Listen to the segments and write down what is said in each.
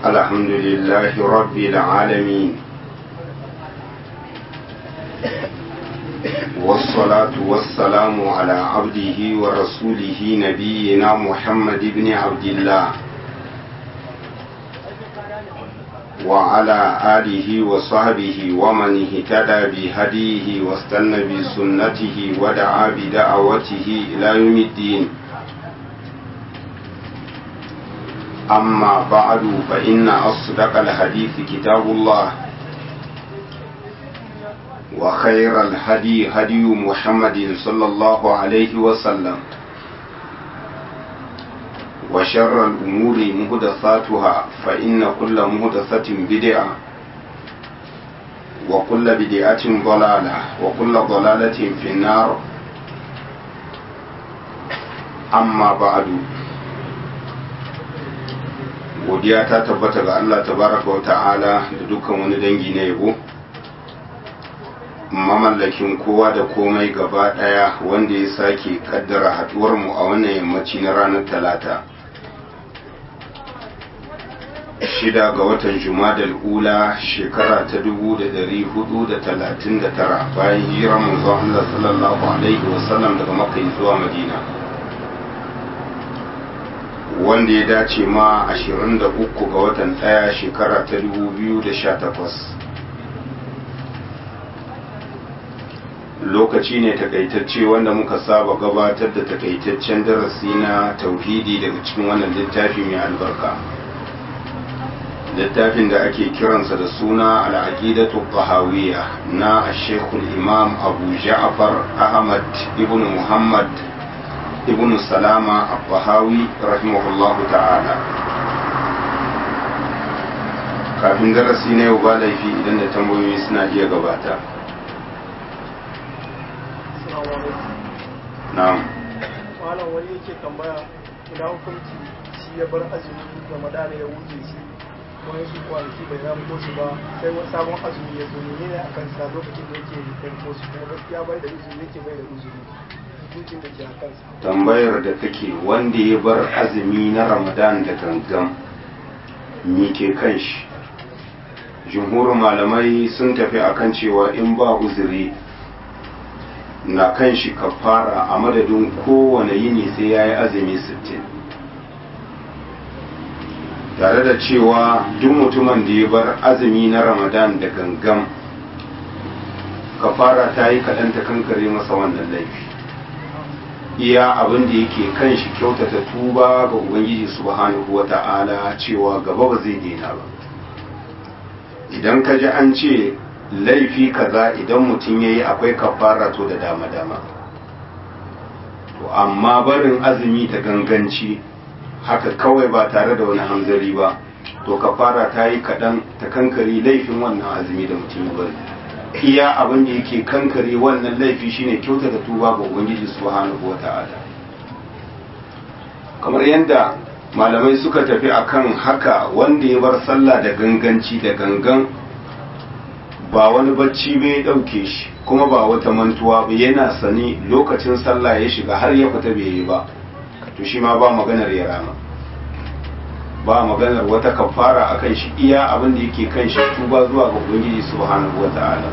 الحمد لله رب العالمين والصلاة والسلام على عبده ورسوله نبينا محمد بن عبد الله وعلى آله وصحبه ومن اهتدى بهديه واستنى بسنته ودعا بدعوته إلى يوم الدين أما بعد فإن أصدق الحديث كتاب الله وخير الهدي هدي محمد صلى الله عليه وسلم وشر الأمور مهدثاتها فإن كل مهدثة بدعة وكل بدعة ضلالة وكل ضلالة في النار أما بعد godiya ta tabbata ga Allah tabaraka wa ta'ala da dukkan wani dangi na yabo mamallakin kowa da komai gaba daya wanda ya sake kaddara haduwar mu a wannan yammaci na ranar talata shida ga watan jumadal ula shekara ta dubu da dari hudu da talatin da tara bayan hijirar manzon Allah sallallahu alaihi wasallam daga makka zuwa madina wanda ya dace ma 23 ga watan ɗaya shekara ta 2018 lokaci ne takaitacce wanda muka saba gabatar da takaitaccen darasi na tauhidi daga cikin wannan littafi mai albarka littafin da ake kiransa da suna al'aqidatu tahawiyya na shekul imam abu ja'far ahmad ibn muhammad ibn salama abbahawi rahimahullahu ta'ala kafin darasi na yau ba laifi idan da tambayoyi suna iya gabata na'am malam wani yake tambaya ina hukunci shi ya bar azumi ramadana ya wuce shi wani su kwanaki bai ramko su ba sai wani sabon azumi ya zo ne ne a kansa lokacin da yake ramko su kuma gaskiya bai da uzuri yake bai da uzuri hukuncin da ke a kansa tambayar da kake wanda ya bar azumi na ramadan da gangan me ke kan shi jumhurin malamai sun tafi akan cewa in ba uzuri na kan shi kafara a madadin kowane yini sai ya yi azumi sittin. tare da cewa duk mutumin da ya bar azumi na ramadan da gangan kafara ta yi kaɗan ta kankare masa wannan laifi iya abin da yake kan shi kyautata tuba ga ubangiji subhanahu wa ta'ala cewa gaba ba zai daina ba idan ka ji an ce laifi kaza idan mutum ya yi akwai kafara to da dama-dama to amma barin azumi ta ganganci haka kawai ba tare da wani hanzari ba to kafara ta yi kaɗan ta kankari laifin wannan azumi da mutum ya bari iya abin da yake kankare wannan laifi shine kyauta da tuba ga ubangiji subhanahu wata'ala kamar yadda malamai suka tafi akan haka wanda ya bar sallah da ganganci da gangan ba wani bacci bai dauke shi kuma ba wata mantuwa ba yana sani lokacin sallah ya shiga har ya fita bai yi ba to shi ma ba maganar ya rama ba maganar wata kafara akan shi iya abin da yake kan shi tuba zuwa ga ubangiji subhanahu wata'ala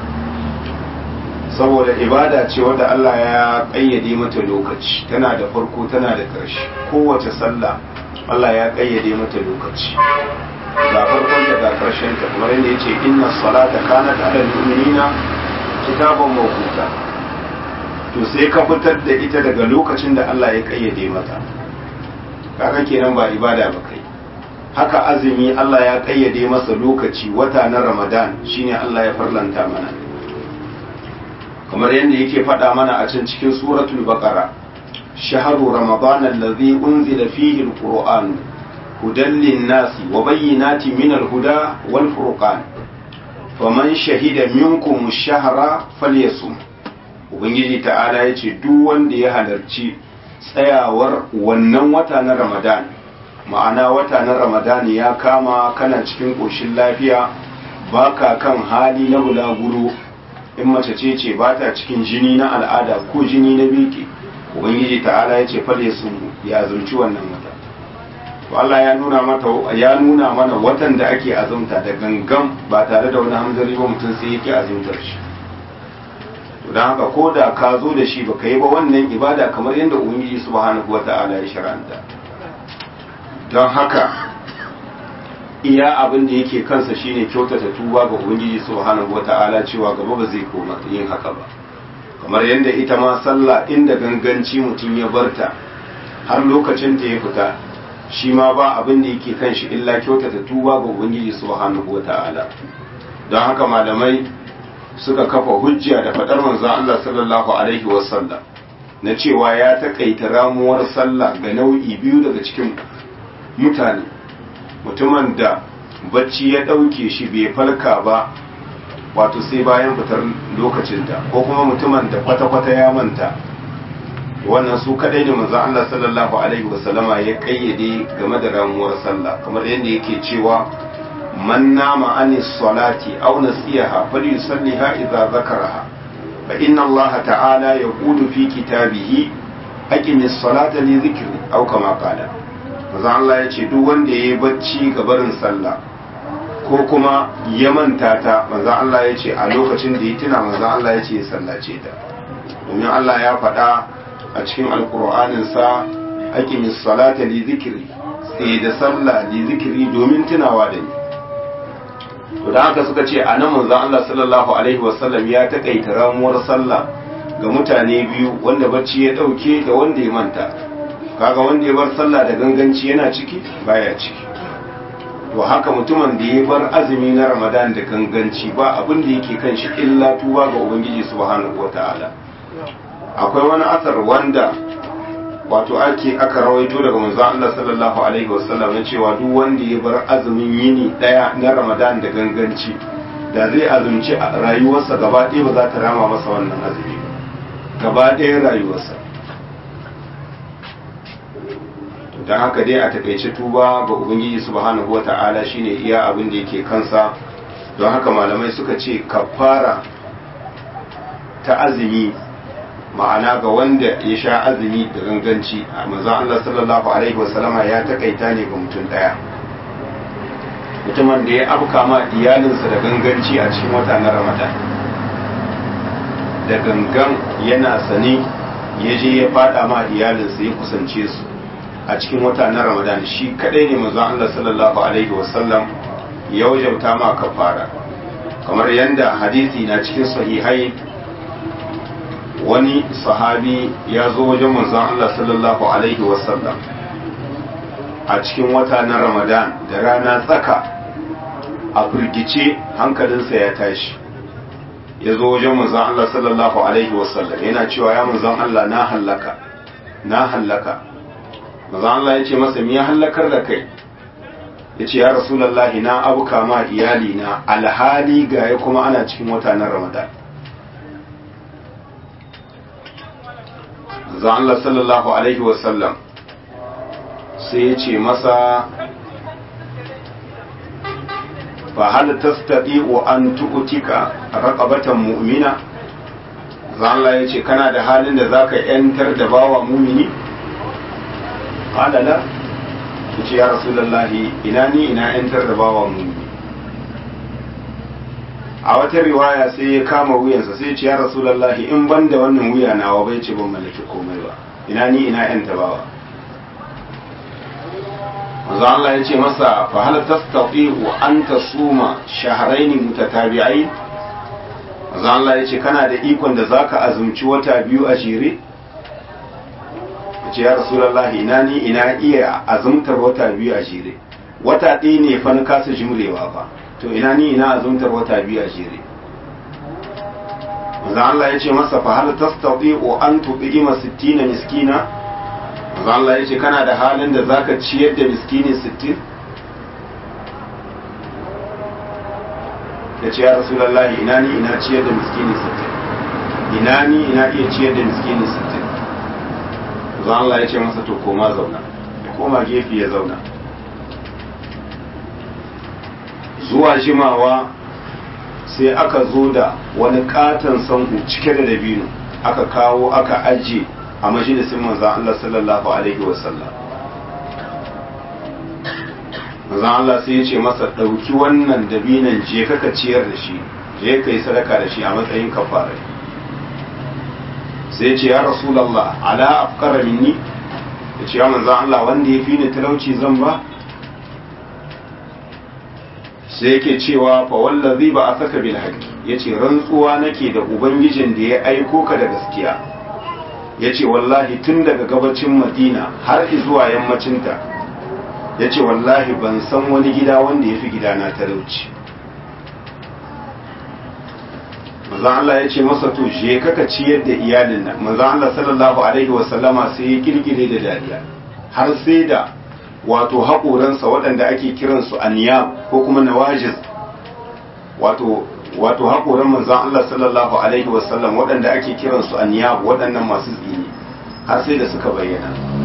saboda ibada ce wadda Allah ya kayyade mata lokaci tana da farko tana da ƙarshe kowace sallah Allah ya kayyade mata lokaci ga farkon da ga ƙarshen ta kamar yadda yace inna salata kanat ala mu'minina kitaban mawquta to sai ka fitar da ita daga lokacin da Allah ya kayyade mata kaga kenan ba ibada ba kai haka azumi Allah ya kayyade masa lokaci wata na Ramadan shine Allah ya farlanta mana kamar yadda yake faɗa mana a can cikin suratul baqara shahru ramadan allazi unzila fihi alquran hudan lin-nasi wa bayyinatin min al-huda wal furqan faman shahida minkum ash-shahra falyasum ubangiji ta'ala yace duk wanda ya halarci tsayawar wannan wata na ramadan ma'ana wata na ramadan ya kama kana cikin ƙoshin lafiya baka kan hali na bulaguro in mace ce ce ba ta cikin jini na al'ada ko jini na biki ubangiji ta'ala ya ce fale su ya zurci wannan wata to Allah ya nuna mata ya nuna mana watan da ake azumta da gangan ba tare da wani hamzari ba mutum sai yake azumtar shi to dan haka ko da ka zo da shi baka yi ba wannan ibada kamar yadda ubangiji subhanahu wata'ala ya shar'anta don haka iya abin da yake kansa shine kyautata tuba ga ubangiji subhanahu wata'ala cewa gaba ba zai koma yin haka ba kamar yadda ita ma sallah inda ganganci mutum ya barta har lokacin ta ya fita shi ma ba abin da yake kan shi illa kyautata tuba ga ubangiji subhanahu wata'ala don haka malamai suka kafa hujja da fadar manzon Allah sallallahu alaihi wasallam na cewa ya takaita ramuwar sallah ga nau'i biyu daga cikin mutane mutumin da bacci ya ɗauke shi bai falka ba wato sai bayan fitar lokacinta ko kuma mutumin da kwata-kwata ya manta wannan su kadai da manzo Allah sallallahu alaihi wasallama ya kayyade game da ramuwar sallah kamar yadda yake cewa man nama anis salati aw nasiyaha falyusalliha idza zakaraha fa inna Allah ta'ala yaqulu fi kitabihi aqimis salata li dhikri aw kama qala manzo Allah ya ce duk wanda yayi bacci ga barin sallah ko kuma ya manta ta manzo Allah ya ce a lokacin da ya tuna manzo Allah ya ce ya sallace ta domin Allah ya faɗa a cikin alkur'anin sa aqimis salata li zikri sai da sallah li zikri domin tunawa da ni to da haka suka ce a nan manzo Allah sallallahu alaihi wasallam ya takaita ramuwar sallah ga mutane biyu wanda bacci ya dauke da wanda ya manta kaga wanda ya bar sallah da ganganci yana ciki baya ciki to haka mutumin da ya bar azumi na ramadan da ganganci ba abin da yake kan shi illa tuba ga ubangiji subhanahu wataala akwai wani asar wanda wato ake aka rawaito daga manzon Allah sallallahu alaihi wasallam na cewa duk wanda ya bar azumin yini daya na ramadan da ganganci da zai azumci a rayuwarsa gaba ɗaya ba za ta rama masa wannan azumi ba gaba ɗaya rayuwarsa don haka dai a takaice tuba ga ubangiji subhanahu wata'ala shine iya abin da yake kansa don haka malamai suka ce kafara ta azumi ma'ana ga wanda ya sha azumi da ganganci a manzon Allah sallallahu alaihi wasallama ya takaita ne ga mutum daya mutumin da ya afka ma iyalinsa da ganganci a cikin wata na ramadan da gangan yana sane ya je ya fada ma iyalinsa ya kusance su a cikin wata na ramadan shi kadai ne manzon Allah sallallahu alaihi wasallam ya wajauta ma kafara kamar yadda hadisi na cikin sahihai wani sahabi ya zo wajen manzon Allah sallallahu alaihi wasallam a cikin wata na ramadan da rana tsaka a firgice hankalinsa ya tashi ya zo wajen manzon Allah sallallahu alaihi wasallam yana cewa ya manzon Allah na hallaka na hallaka manzon Allah ya ce masa me ya hallakar da kai ya ce ya rasulallahi na abuka ma iyali na alhali ga ya kuma ana cikin wata na ramadan manzon Allah sallallahu alaihi wasallam sai ya ce masa fa hal tastati'u an tu'tika raqabatan mu'mina zan Allah yace kana da halin da zaka yantar da bawa mumini qala la yace ya rasulullahi ina ni ina yantar da bawa mumini a wata riwaya sai ya kama wuyansa sai ya ce ya rasulullahi in ban da wannan wuya nawa bai ce ban mallaki komai ba ina ni ina yanta bawa manzo Allah ya ce masa fa hal tastati'u an tasuma shahrayn mutatabi'ain manzo Allah ya ce kana da ikon da zaka azumci wata biyu a jere ce ya rasulullahi ina ni ina iya azumtar wata biyu a jere wata ɗaya ne fa na kasa jimrewa ba to ina ni ina azumtar wata biyu a jere manzo Allah ya ce masa fa hal tastati'u an tu'ima 60 miskina manzo Allah ya ce kana da halin da zaka ciyar da miskini 60 ya ce ya rasulullahi ina ni ina ciyar da miskini 60 ina ni ina iya ciyar da miskini 60 manzo Allah ya ce masa to koma zauna ya koma gefe ya zauna zuwa jimawa sai aka zo da wani katon sanhu cike da dabino aka kawo aka ajiye a majalisin manzan Allah sallallahu Alaihi wasallam manzon Allah sai ya ce masa ɗauki wannan dabinan je ka ciyar da shi je ka yi sadaka da shi a matsayin kafara sai ya ce ya rasulallah ala afkara minni ya ce ya manzon Allah wanda ya fi ni talauci zan ba sai yake cewa fa wallazi ba a saka bil haqqi yace rantsuwa nake da ubangijin da ya aiko ka da gaskiya yace wallahi tun daga gabacin madina har zuwa yammacinta yace wallahi ban san wani gida wanda ya fi gidana talauci manzon Allah ya ce masa to je kaka ciyar da iyalin nan manzon Allah sallallahu alaihi wasallama sai ya kirkire da dariya har sai da wato haƙoransa waɗanda ake kiransu aniyam ko kuma nawajiz wato wato haƙoran manzon Allah sallallahu alaihi wasallam waɗanda ake kiransu aniyam waɗannan masu tsini har sai da suka bayyana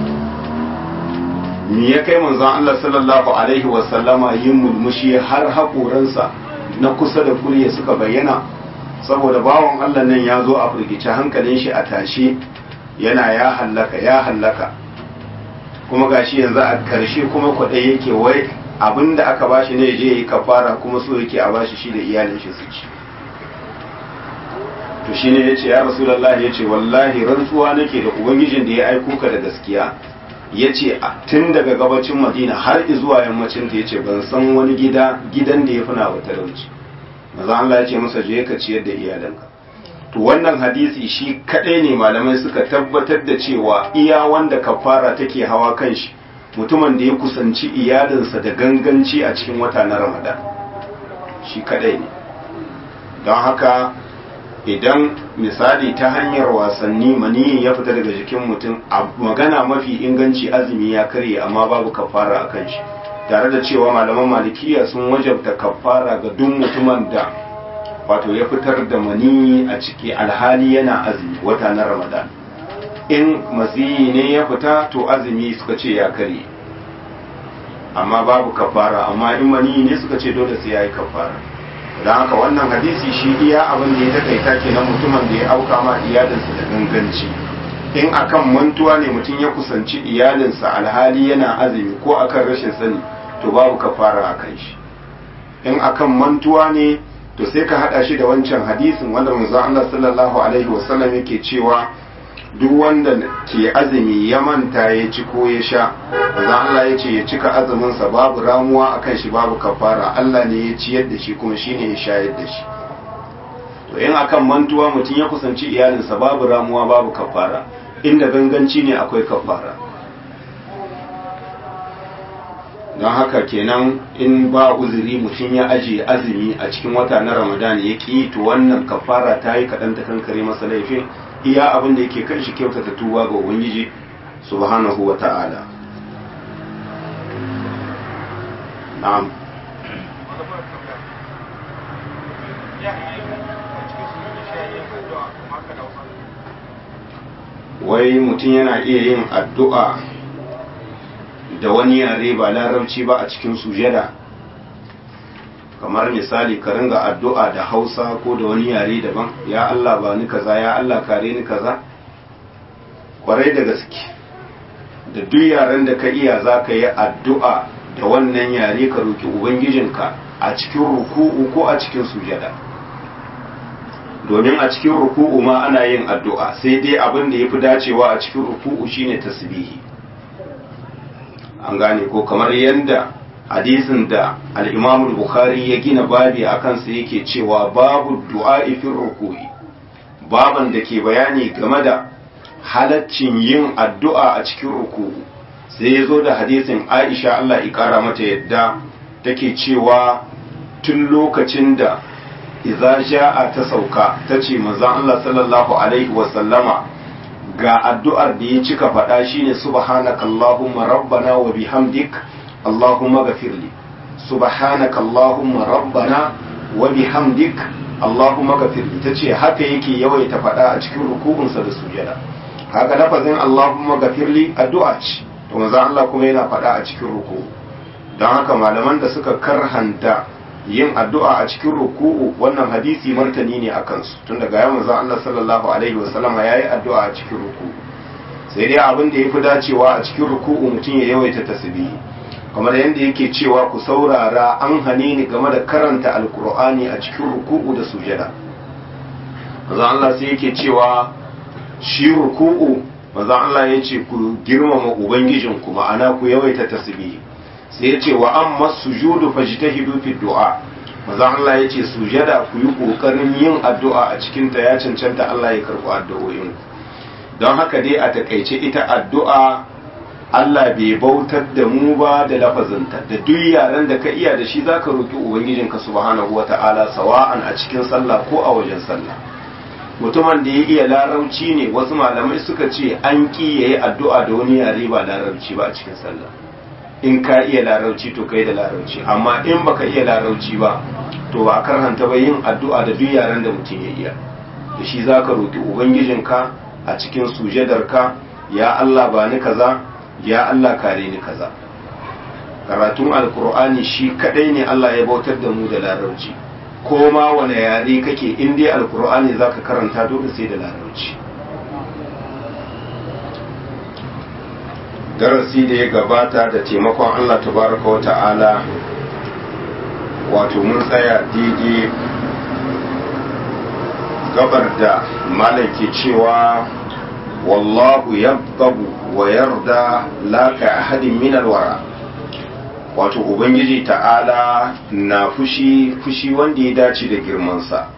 me ya kai manzon Allah sallallahu alaihi wasallama yin mulmushi har haƙoransa na kusa da kurye suka bayyana saboda bawan Allah nan ya zo a firgice hankalin shi a tashe yana ya hallaka ya hallaka kuma gashi yanzu a karshe kuma kwaɗai yake wai abinda aka bashi ne je yi kafara kuma so yake a bashi shi da iyalin shi su ci to shine yace ya rasulullahi yace wallahi rantsuwa nake da ubangijin da ya aiko ka da gaskiya yace tun daga gabacin Madina har zuwa yammacin ta yace ban san wani gida gidan da ya fina wa talauci maza Allah yace masa je ka ciyar da iyalanka to wannan hadisi shi kadai ne malamai suka tabbatar da cewa iya wanda kafara take hawa kan shi mutumin da ya kusanci iyalinsa da ganganci a cikin wata na ramadan shi kadai ne don haka idan misali ta hanyar wasanni maniyin ya fita daga jikin mutum a magana mafi inganci azumi ya karye amma babu kafara a kan shi tare da cewa malaman malikiya sun wajabta kafara ga duk mutumin da wato ya fitar da mani a ciki alhali yana azumi wata na ramadan in masiyi ne ya fita to azumi suka ce ya kare amma babu kafara amma in mani ne suka ce dole sai ya yi kafara don haka wannan hadisi shi iya abin da ya takaita kenan mutumin da ya auka ma iyalinsa da ganganci in akan mantuwa ne mutum ya kusanci iyalinsa alhali yana azumi ko akan rashin sani to babu kafara a kan shi in akan mantuwa ne to sai ka hada shi da wancan hadisin wanda manzon Allah sallallahu alaihi wasallam yake cewa duk wanda ke azumi ya manta ya ci ko ya sha manzon Allah ya ce ya cika azumin sa babu ramuwa akan shi babu kafara Allah ne ya ciyar da shi kuma shine ya shayar da shi to in akan mantuwa mutum ya kusanci iyalinsa babu ramuwa babu kafara inda ganganci ne akwai kafara don haka kenan in ba uzuri mutum ya ajiye azumi a cikin wata na ramadan ya ƙi to wannan kafara ta yi kaɗan ta kankare masa laifin iya abin da yake kan shi kyautata tuba ga ubangiji subhanahu wa ta'ala na'am wai mutum yana iya yin addu'a da wani yare ba larabci ba a cikin sujada kamar misali ka ringa addu'a da hausa ko da wani yare daban ya Allah ba ni kaza ya Allah kare ni kaza kwarai da gaske da duk yaren da ka iya za ka yi addu'a da wannan yare ka roki ubangijinka a cikin ruku'u ko a cikin sujada domin a cikin ruku'u ma ana yin addu'a sai dai abin da ya fi dacewa a cikin ruku'u shine tasbihi an gane ko kamar yadda hadisin da al-imam bukhari ya gina babi a kansa yake cewa babu du'a fi ruku'i baban da ke bayani game da halaccin yin addu'a a cikin ruku'u sai ya zo da hadisin aisha Allah ikara mata yadda take cewa tun lokacin da idza ja'a ta sauka tace manzon Allah sallallahu alaihi wa sallama ga addu'ar da ya cika faɗa shine subhanaka allahumma rabbana wa bihamdik allahumma ghafirli subhanaka allahumma rabbana wa bihamdik allahumma ghafirli tace haka yake yawaita faɗa a cikin ruku'unsa da sujada haka lafazin allahumma ghafirli addu'a ce to manzon Allah kuma yana faɗa a cikin ruku'u don haka malaman da suka karhanta yin addu'a a cikin ruku'u wannan hadisi martani ne a kansu tun daga ya manzo Allah sallallahu alaihi wasallama yayi addu'a a cikin ruku'u sai dai abin da yafi dacewa a cikin ruku'u mutum ya yawaita tasbihi kamar yadda yake cewa ku saurara an hane ni game da karanta alkur'ani a cikin ruku'u da sujada manzon Allah sai yake cewa shi ruku'u manzon Allah ya ce ku girmama ubangijinku ma'ana ku yawaita tasbihi sai ya ce wa amma sujudu fajtahidu fi du'a manzon Allah ya ce sujada ku yi kokarin yin addu'a a cikin ta ya cancanta Allah ya karɓi addu'o'in don haka dai a takaice ita addu'a Allah bai bautar da mu ba da lafazinta da duk yaren da ka iya da shi zaka roki ubangijinka subhanahu wata'ala sawa'an a cikin sallah ko a wajen sallah mutumin da ya iya larabci ne wasu malamai suka ce an ki yayi addu'a da wani yare ba larabci ba a cikin sallah in ka iya larabci to kai da larabci amma in baka iya larabci ba to ba karhanta ba yin addu'a da duk yaren da mutum ya iya da shi zaka roki ubangijinka a cikin sujadarka ya Allah ba ni kaza ya Allah kare ni kaza karatun alkur'ani shi kadai ne Allah ya bautar da mu da larabci ko ma wane yare kake in dai alkur'ani zaka karanta dole sai da larabci darasi da ya gabata da taimakon Allah tabaraka wa ta'ala wato mun tsaya daidai gabar da malam ke cewa wallahu yabqabu wa yarda la ka ahadin min alwara wato ubangiji ta'ala na fushi fushi wanda ya dace da girmansa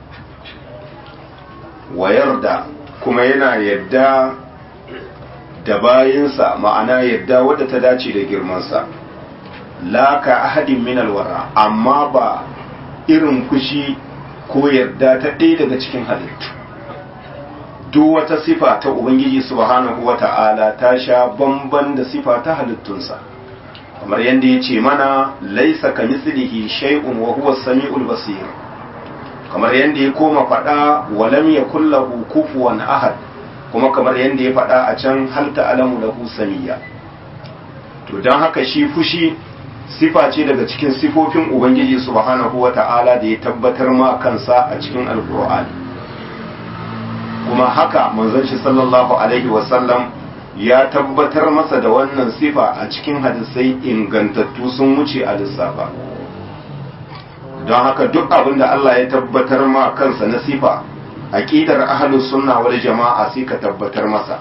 wa yarda kuma yana yadda da bayinsa ma'ana yadda wadda ta dace da girmansa la ka ahadin min alwara amma ba irin fushi ko yarda ta ɗaya daga cikin halittu duk wata sifa ta ubangiji subhanahu wata'ala ta sha bamban da sifa ta halittunsa kamar yadda ya ce mana laisa ka mislihi shay'un wa huwa samiul basir kamar yadda ya koma faɗa walam yakul lahu kufuwan ahad kuma kamar yadda ya faɗa a can hal ta'lamu lahu samiyya to dan haka shi fushi sifa ce daga cikin sifofin ubangiji subhanahu wata'ala da ya tabbatar ma kansa a cikin alqur'ani kuma haka manzon shi sallallahu alaihi wasallam ya tabbatar masa da wannan sifa a cikin hadisai ingantattu sun wuce a lissafa don haka duk abin da Allah ya tabbatar ma kansa na sifa aqidar ahlus sunna wal jama'a sai ka tabbatar masa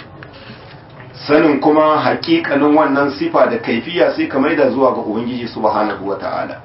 sanin kuma haƙiƙanin wannan sifa da kaifiya sai ka maida zuwa ga ubangiji subhanahu wata'ala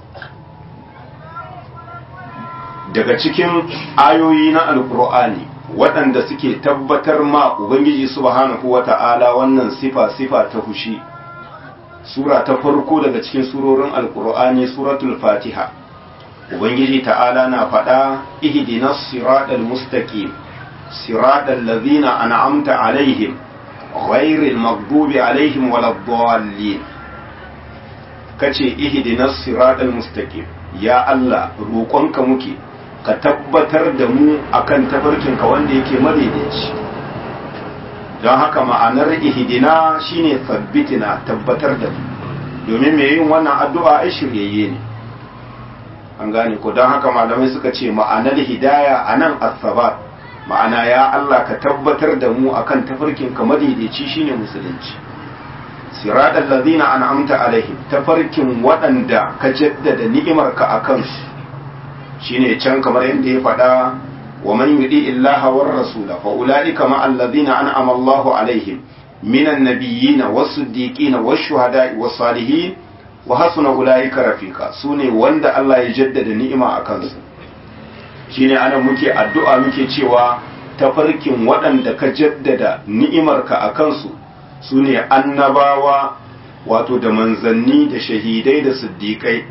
daga cikin ayoyi na alkur'ani waɗanda suke tabbatar ma ubangiji subhanahu wata'ala wannan sifa sifa ta fushi sura ta farko daga cikin surorin alkur'ani suratul fatiha ubangiji ta'ala na faɗa ihdinas siratal mustaqim siratal ladzina an'amta alaihim ghairil maghdubi alaihim waladdallin kace ihdinas siratal mustaqim ya Allah roƙonka muke ka tabbatar da mu akan tafarkinka wanda yake madaidaici don haka ma'anar ihidina shine sabbitina tabbatar da mu domin mai yin wannan addu'a ai shiryayye ne an gane ko don haka malamai suka ce ma'anar hidaya a nan asabat ma'ana ya Allah ka tabbatar da mu akan tafarkinka madaidaici shine musulunci siratal ladina an'amta alaihim tafarkin waɗanda ka jaddada ni'imarka a kansu shine can kamar yadda ya faɗa wa man yudi illaha war rasula fa ulaika ma alladhina an'ama Allahu alaihim minan nabiyyin was-siddiqin wash-shuhada'i was-salihin wa hasuna ulaika rafiqa sune wanda Allah ya jaddada ni'ima a kansu shine ana muke addu'a muke cewa tafarkin waɗanda ka jaddada ni'imarka a kansu sune annabawa wato da manzanni da shahidai da siddiƙai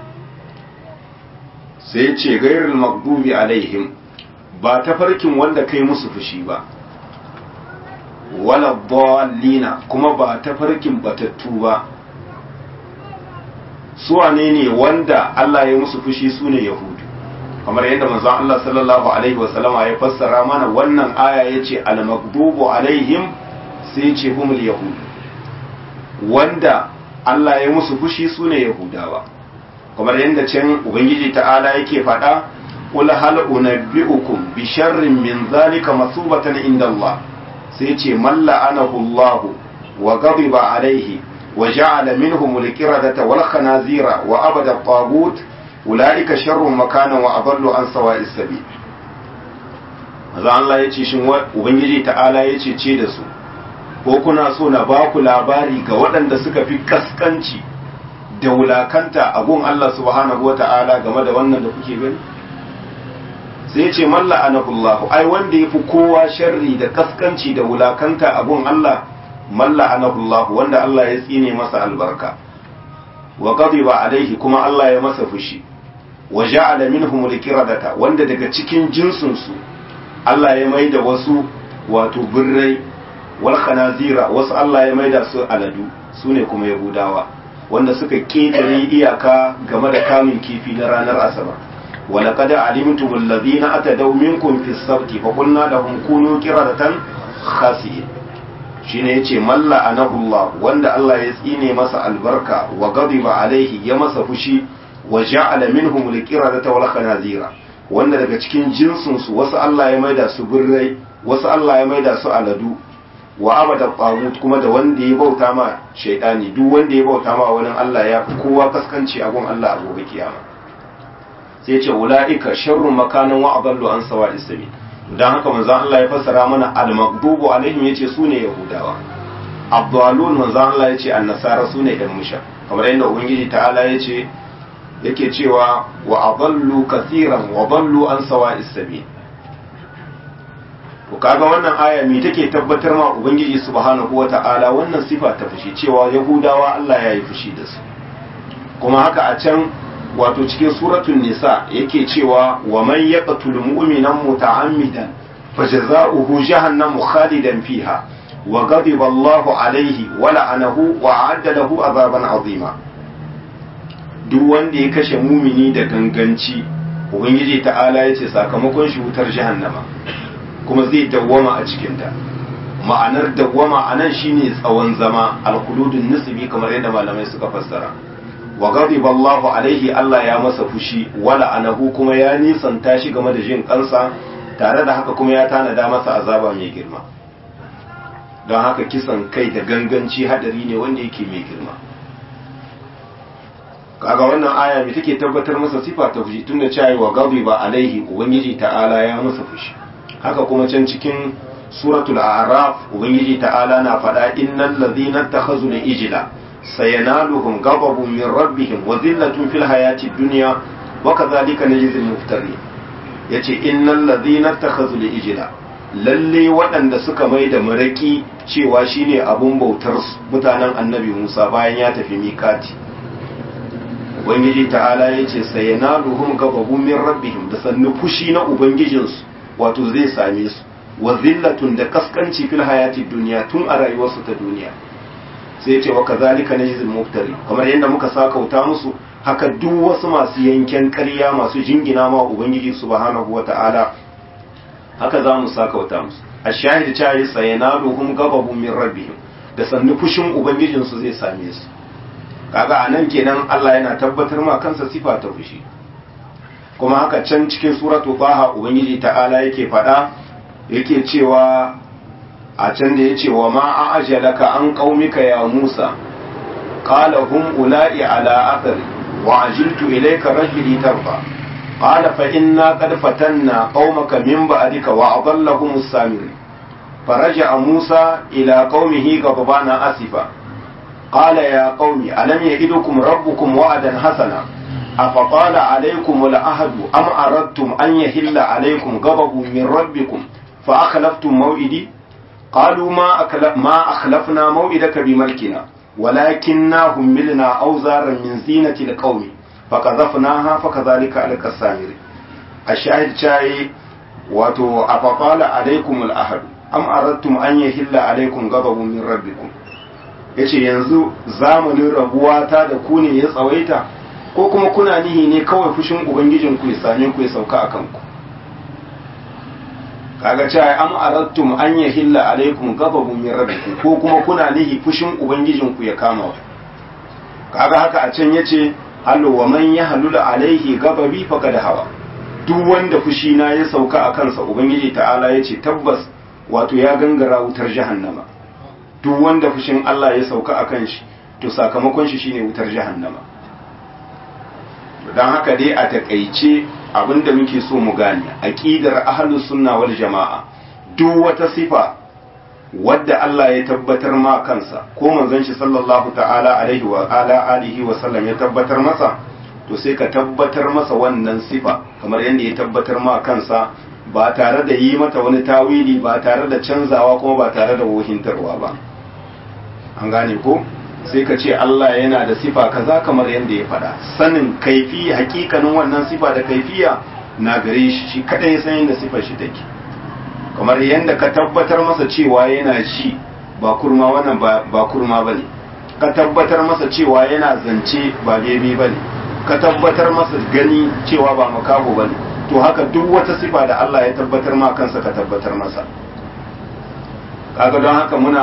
sai ce gairul magdubi alaihim ba tafarkin wanda kai musu fushi ba wala dallina kuma ba tafarkin batattu ba su wane ne wanda Allah ya musu fushi su ne yahudu kamar yadda manzon Allah sallallahu alaihi wasallama ya fassara mana wannan aya yace al magdubu alaihim sai ce humul yahud wanda Allah ya musu fushi su ne yahudawa kamar yadda can ubangiji ta'ala yake faɗa qul hal unabbi'ukum bi sharrin min zalika masubatan inda Allah sai ce man la'anahu Allah wa ghadiba alaihi wa ja'ala minhum al-qiradata wal khanazira wa abada at-taghut ulaika sharrun makanan wa adallu an sawa'is sabil maza Allah ya ce shin ubangiji ta'ala ya ce ce da su ko kuna so na ba ku labari ga waɗanda suka fi kaskanci da wulakanta a gun Allah subhanahu wa ta'ala game da wannan da kuke gani sai ya ce malla anahullahu ai wanda ya fi kowa sharri da kaskanci da wulakanta a gun Allah malla anahullahu wanda Allah ya tsine masa albarka wa ghadiba alaihi kuma Allah ya masa fushi wa ja'ala minhum al-qiradata wanda daga cikin jinsin su Allah ya maida wasu wato birrai wal khanazira wasu Allah ya maida su aladu sune kuma yahudawa wanda suka ketare iyaka game da kamun kifi na ranar asabar ولقد علمتم الذين أتدوا منكم في السبت فقلنا لهم كونوا قردة خاسئين shine yace malla anahullah wanda Allah ya tsine masa albarka wa ghadiba alaihi ya masa fushi wa ja'ala minhum alqiradata wal khanazira wanda daga cikin jinsin su wasu Allah ya maida su birrai wasu Allah ya maida su aladu wa abada tagut kuma da wanda ya bauta ma shaytani duk wanda ya bauta ma wani Allah ya fi kowa kaskanci a gun Allah a gobe kiyama sai ce ula'ika sharrun makanan wa adallu an sawa'is sabil dan haka manzo Allah ya fassara mana al-maghdubu alaihim yace sune yahudawa abdalun manzo Allah yace an-nasara sune ɗan musha kamar yadda ubangiji ta'ala yace yake cewa wa adallu kaseeran wa dallu an sawa'is sabil to kaga wannan aya me take tabbatar ma ubangiji subhanahu wata'ala wannan sifa ta fushi cewa yahudawa Allah ya yi fushi da su kuma haka a can wato cikin suratul nisa yake cewa wa man yaqtul mu'minan muta'ammidan fajza'uhu jahannamu khalidan fiha wa ghadiba Allahu alayhi wa la'anahu wa a'adda lahu azaban azima duk wanda ya kashe mumini da ganganci ubangiji ta'ala yace sakamakon shi wutar jahannama kuma zai dawwama a cikin ta ma'anar dawwama anan shine tsawon zama al-khuludun nisbi kamar yadda malamai suka fassara wa ghadiba Allahu alaihi Allah ya masa fushi wala anahu kuma ya nisanta shi game da jin kansa tare da haka kuma ya tanada masa azaba mai girma don haka kisan kai da ganganci hadari ne wanda yake mai girma kaga wannan aya mai take tabbatar masa sifa ta fushi tunda cewa wa ghadiba alaihi ubangiji ta'ala ya masa fushi haka kuma can cikin suratul a'raf ubangiji ta'ala na faɗa innal ladhina takhazu ijla سينالهم غضب من ربهم وذلة في الحياة الدنيا وكذلك نجزي المفترين yace innal ladhina takhazul ijla lalle waɗanda suka mai da maraki cewa shine abun bautar mutanen annabi Musa bayan ya tafi mikati ubangiji ta'ala yace sayanaluhum ghadabun min rabbihim da sannu fushi na ubangijinsu wato zai same su wa zillatun da kaskanci fil hayati dunya tun a rayuwarsu ta duniya sai ce wa kazalika najzil muftari kamar yadda muka sakauta musu haka duk wasu masu yanken ƙarya masu jingina ma ubangiji subhanahu wata'ala haka za mu sakauta musu ashahid cha yi sayanaluhum ghadabun min rabbihim da sannu fushin ubangijin su zai same su kaga anan kenan Allah yana tabbatar ma kansa sifa ta fushi kuma haka can cikin suratu baha ubangiji ta'ala yake faɗa yake cewa a can da ya ce wa ma a ajalaka an qaumika ya Musa qala hum ula'i ala athari wa ajiltu ilayka rajuli tarfa qala fa inna qad fatanna qaumaka min ba'dika wa adallahum as-samiri فرجع موسى إلى قومه غضبان أسفا قال يا قوم ألم يئدكم ربكم وعدا حسنا أفطال عليكم العهد أم أردتم أن يهل عليكم غضب من ربكم فأخلفتم موئدي قالوا ما, أكلف ما أخلفنا موئدك بملكنا ولكننا هملنا أوزارا من زينة القوم فقذفناها فكذلك ألك السامر الشاهد شاي wato afaqala alaikum al-ahad am aradtum an yahilla alaikum ghadabun min rabbikum yace yanzu zamanin rabuwa ta da ku ne ya tsawaita ko kuma kuna nihi ne kawai fushin ubangijin ku ya same ku ya sauka akan ku kaga cewa am aradtum an yahilla alaikum ghadabun min rabbikum ko kuma kuna nihi fushin ubangijin ku ya kama ku kaga haka a can yace hallu wa man yahlul alaihi ghadabi faqad hawa duk wanda fushi na ya sauka a kansa ubangiji ta'ala ya ce tabbas wato ya gangara wutar jahannama duk wanda fushin Allah ya sauka a kan shi to sakamakon shi shine wutar jahannama don haka dai a takaice abinda muke so mu gane aqidar ahlus sunna wal jama'a duk wata sifa wadda Allah ya tabbatar ma kansa ko manzon shi sallallahu ta'ala alaihi wa ala alihi wa sallam ya tabbatar masa to sai ka tabbatar masa wannan sifa kamar yadda ya tabbatar ma kansa ba tare da yi mata wani tawili ba tare da canzawa kuma ba tare da wohintarwa ba an gane ko sai ka ce Allah yana da sifa kaza kamar yadda ya faɗa sanin kaifi hakikanin wannan sifa da kaifiya na gare shi shi kadai ya san yadda sifar shi take kamar yadda ka tabbatar masa cewa yana shi ba kurma wannan ba kurma bane ka tabbatar masa cewa yana zance ba bebe bane ka tabbatar masa gani cewa ba makaho bane to haka duk wata sifa da Allah ya tabbatar ma kansa ka tabbatar masa kaga don haka muna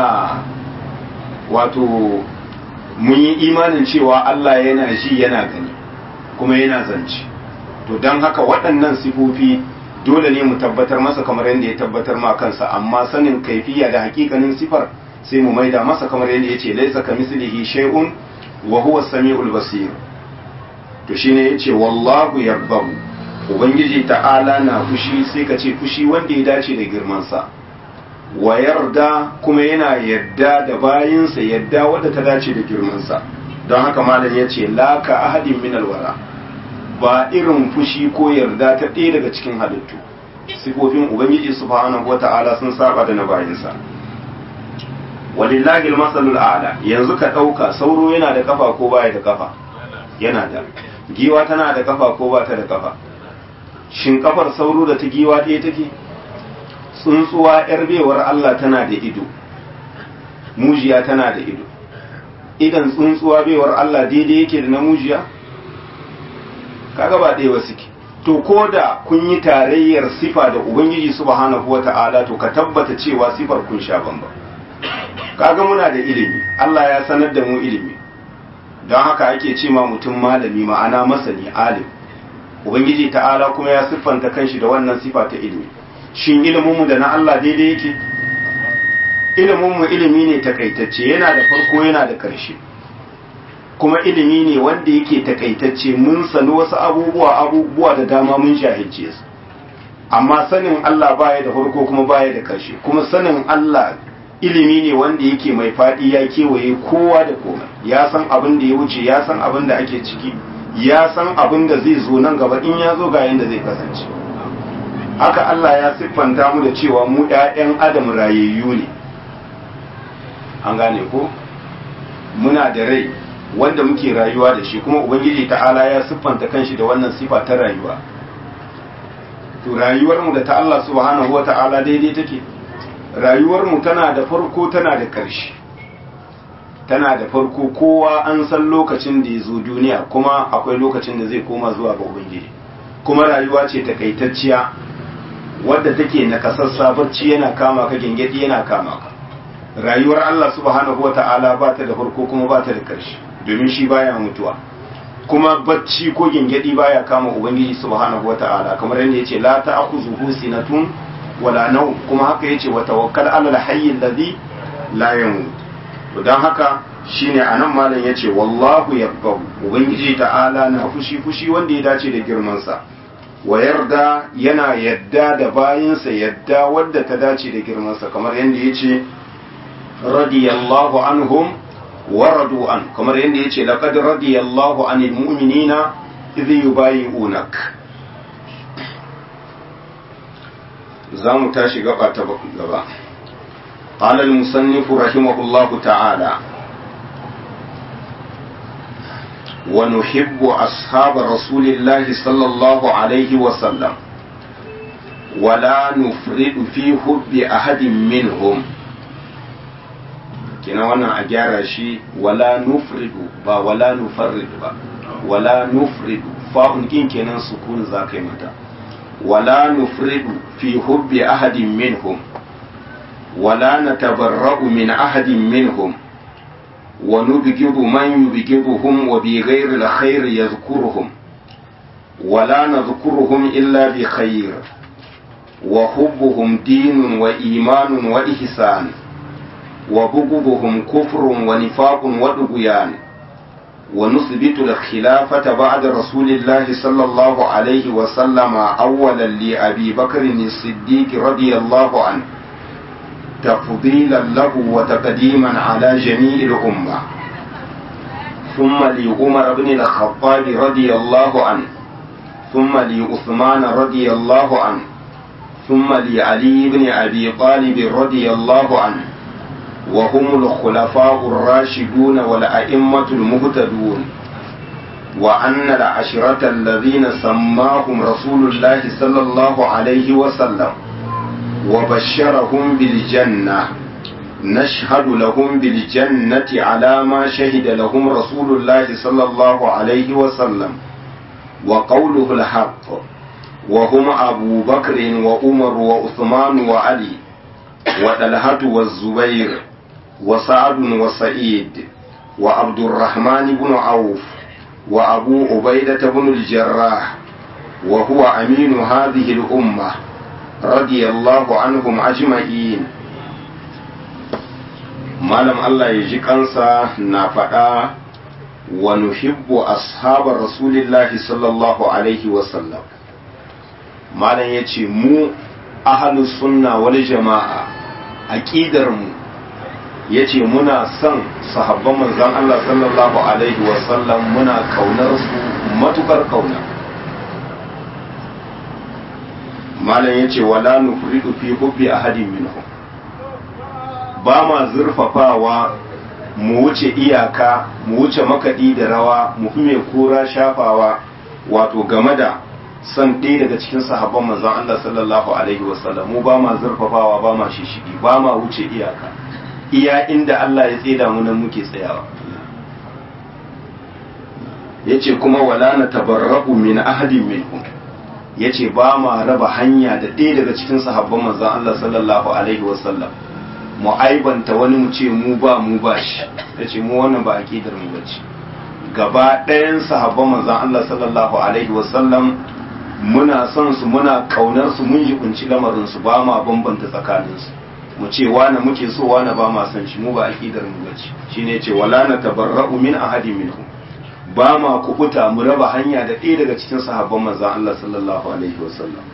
wato mun yi imanin cewa Allah yana ji yana gani kuma yana zance to don haka waɗannan sifofi dole ne mu tabbatar masa kamar yadda ya tabbatar ma kansa amma sanin kaifiya da hakikanin sifar sai mu maida masa kamar yadda ya ce laisa ka mislihi shay'un wa huwa samiul basir to shine yace wallahu yarbahu ubangiji ta'ala na fushi sai ka ce fushi wanda ya dace da girman sa wa yarda kuma yana yadda da bayinsa yadda wadda ta dace da girmansa don haka malam ya ce laka ahadin min alwara ba irin fushi ko yarda ta ɗaya daga cikin halittu sifofin ubangiji subhanahu wata'ala sun saba da na bayinsa walillahi almasalul a'la yanzu ka ɗauka sauro yana da kafa ko baya da kafa yana da giwa tana da kafa ko ba ta da kafa shin kafar sauro da ta giwa ɗaya take tsuntsuwa ‘yar bewar Allah tana da ido, mujiya tana da ido, idan tsuntsuwa bewar Allah daidai yake da na mujiya? Kaga ba ɗaya wasu ke. To, ko da kun yi tarayyar sifa da Ubangiji subhanahu wa ta'ala to ka tabbata cewa sifar kun sha bamba. Kaga muna da ilimi, Allah ya sanar da mu ilimi, don haka ake ce ma mutum malami ma'ana masani alim. Ubangiji ta'ala kuma ya siffanta kanshi da wannan sifa ta ilimi. shin iliminmu da na Allah daidai yake iliminmu ilimi ne takaitacce yana da farko yana da ƙarshe kuma ilimi ne wanda yake takaitacce mun sani wasu abubuwa abubuwa da dama mun jahilce su amma sanin Allah baya da farko kuma baya da ƙarshe kuma sanin Allah ilimi ne wanda yake mai faɗi ya kewaye kowa da komai ya san abin da ya wuce ya san abin da ake ciki ya san abin da zai zo nan gaba in ya zo ga yanda zai kasance haka Allah ya siffanta mu da cewa mu ‘ya'yan adam rayayyu ne an gane ko muna da rai wanda muke rayuwa da shi kuma ubangiji ta'ala ya siffanta kanshi da wannan sifa ta rayuwa to rayuwarmu da ta Allah subhanahu wa ta'ala daidai take rayuwarmu tana da farko tana da ƙarshe tana da farko kowa an san lokacin da ya zo duniya kuma akwai lokacin da zai koma zuwa ga ubangiji kuma rayuwa ce takaitacciya wadda take nakasassa bacci yana kama ka gengedi yana kama ka rayuwar Allah subhanahu wata'ala ba ta da farko kuma ba ta da ƙarshe domin shi baya mutuwa kuma bacci ko gengedi baya kama ubangiji subhanahu wata'ala kamar yadda yace la ta'khuzuhu sinatun wala nawm kuma haka yace wa tawakkal 'ala al-hayy alladhi la yamut to dan haka shine anan malam yace wallahu yaqbahu ubangiji ta'ala na fushi fushi wanda ya dace da girman sa wa yarda yana yadda da bayinsa yadda wadda ta dace da girmansa kamar yadda ya ce radiyallahu anhum wa radu an kamar yadda ya ce laqad radiyallahu anil mu'minina idh yubayi'unak za mu tashi gaba ta gaba قال المصنف رحمه الله تعالى ونحب أصحاب رسول الله صلى الله عليه وسلم ولا نفرد في حب أحد منهم kina wannan a gyara shi wala nufridu ba wala nufarridu ba wala nufridu fa'un kin kenan sukun za ka yi mata wala nufridu fi hubbi ahadin minhum wala natabarra'u min ahadin minhum ونبغض من يبغضهم وبغير الخير يذكرهم ولا نذكرهم إلا بخير وحبهم دين وإيمان وإحسان وبغضهم كفر ونفاق وطغيان ونثبت الخلافة بعد رسول الله صلى الله عليه وسلم أولا لأبي بكر الصديق رضي الله عنه تفضيلا له وتقديما على جميع الأمة ثم لعمر بن الخطاب رضي الله عنه ثم لعثمان رضي الله عنه ثم لعلي بن أبي طالب رضي الله عنه وهم الخلفاء الراشدون والأئمة المهتدون وأن العشرة الذين سماهم رسول الله صلى الله عليه وسلم وبشرهم بالجنة نشهد لهم بالجنة على ما شهد لهم رسول الله صلى الله عليه وسلم وقوله الحق وهم أبو بكر وعمر وعثمان وعلي وطلحة والزبير وسعد وسعيد وعبد الرحمن بن عوف وأبو عبيدة بن الجراح وهو أمين هذه الأمة رضي الله عنهم أجمعين malam Allah ya ji kansa na faɗa wa nuhibbu ashabar rasulillahi sallallahu alaihi wasallam malam ya ce mu ahalus sunna wal jama'a aqidar mu yace muna son sahabban manzon Allah sallallahu alaihi wasallam muna kaunar su matukar kauna malam yace wala nufridu fi hubbi ahadin minhum ba ma zurfafawa mu wuce iyaka mu wuce makaɗi da rawa mu fi mai kura shafawa wato game da son ɗaya daga cikin sahabban manzon Allah sallallahu alaihi wasallam mu ba ma zurfafawa ba ma shishigi ba ma wuce iyaka iya inda Allah ya tseda mu nan muke tsayawa yace kuma wala na tabarra'u min ahadin minhum yace ba ma raba hanya da ɗaya daga cikin sahabban manzon Allah sallallahu alaihi wasallam mu aibanta wani mu ce mu ba mu ba shi yace mu wannan ba aqidar mu bace gaba ɗayan sahabban manzon Allah sallallahu alaihi wasallam muna son su muna kaunar su mun jibinci lamarin su ba ma bambanta tsakanin su mu ce wani muke so wani ba ma son shi mu ba aqidar mu bace shine ce wala na tabarra'u min ahadin minhum ba ma kubuta mu raba hanya da ɗaya daga cikin sahabban manzon Allah sallallahu alaihi wasallam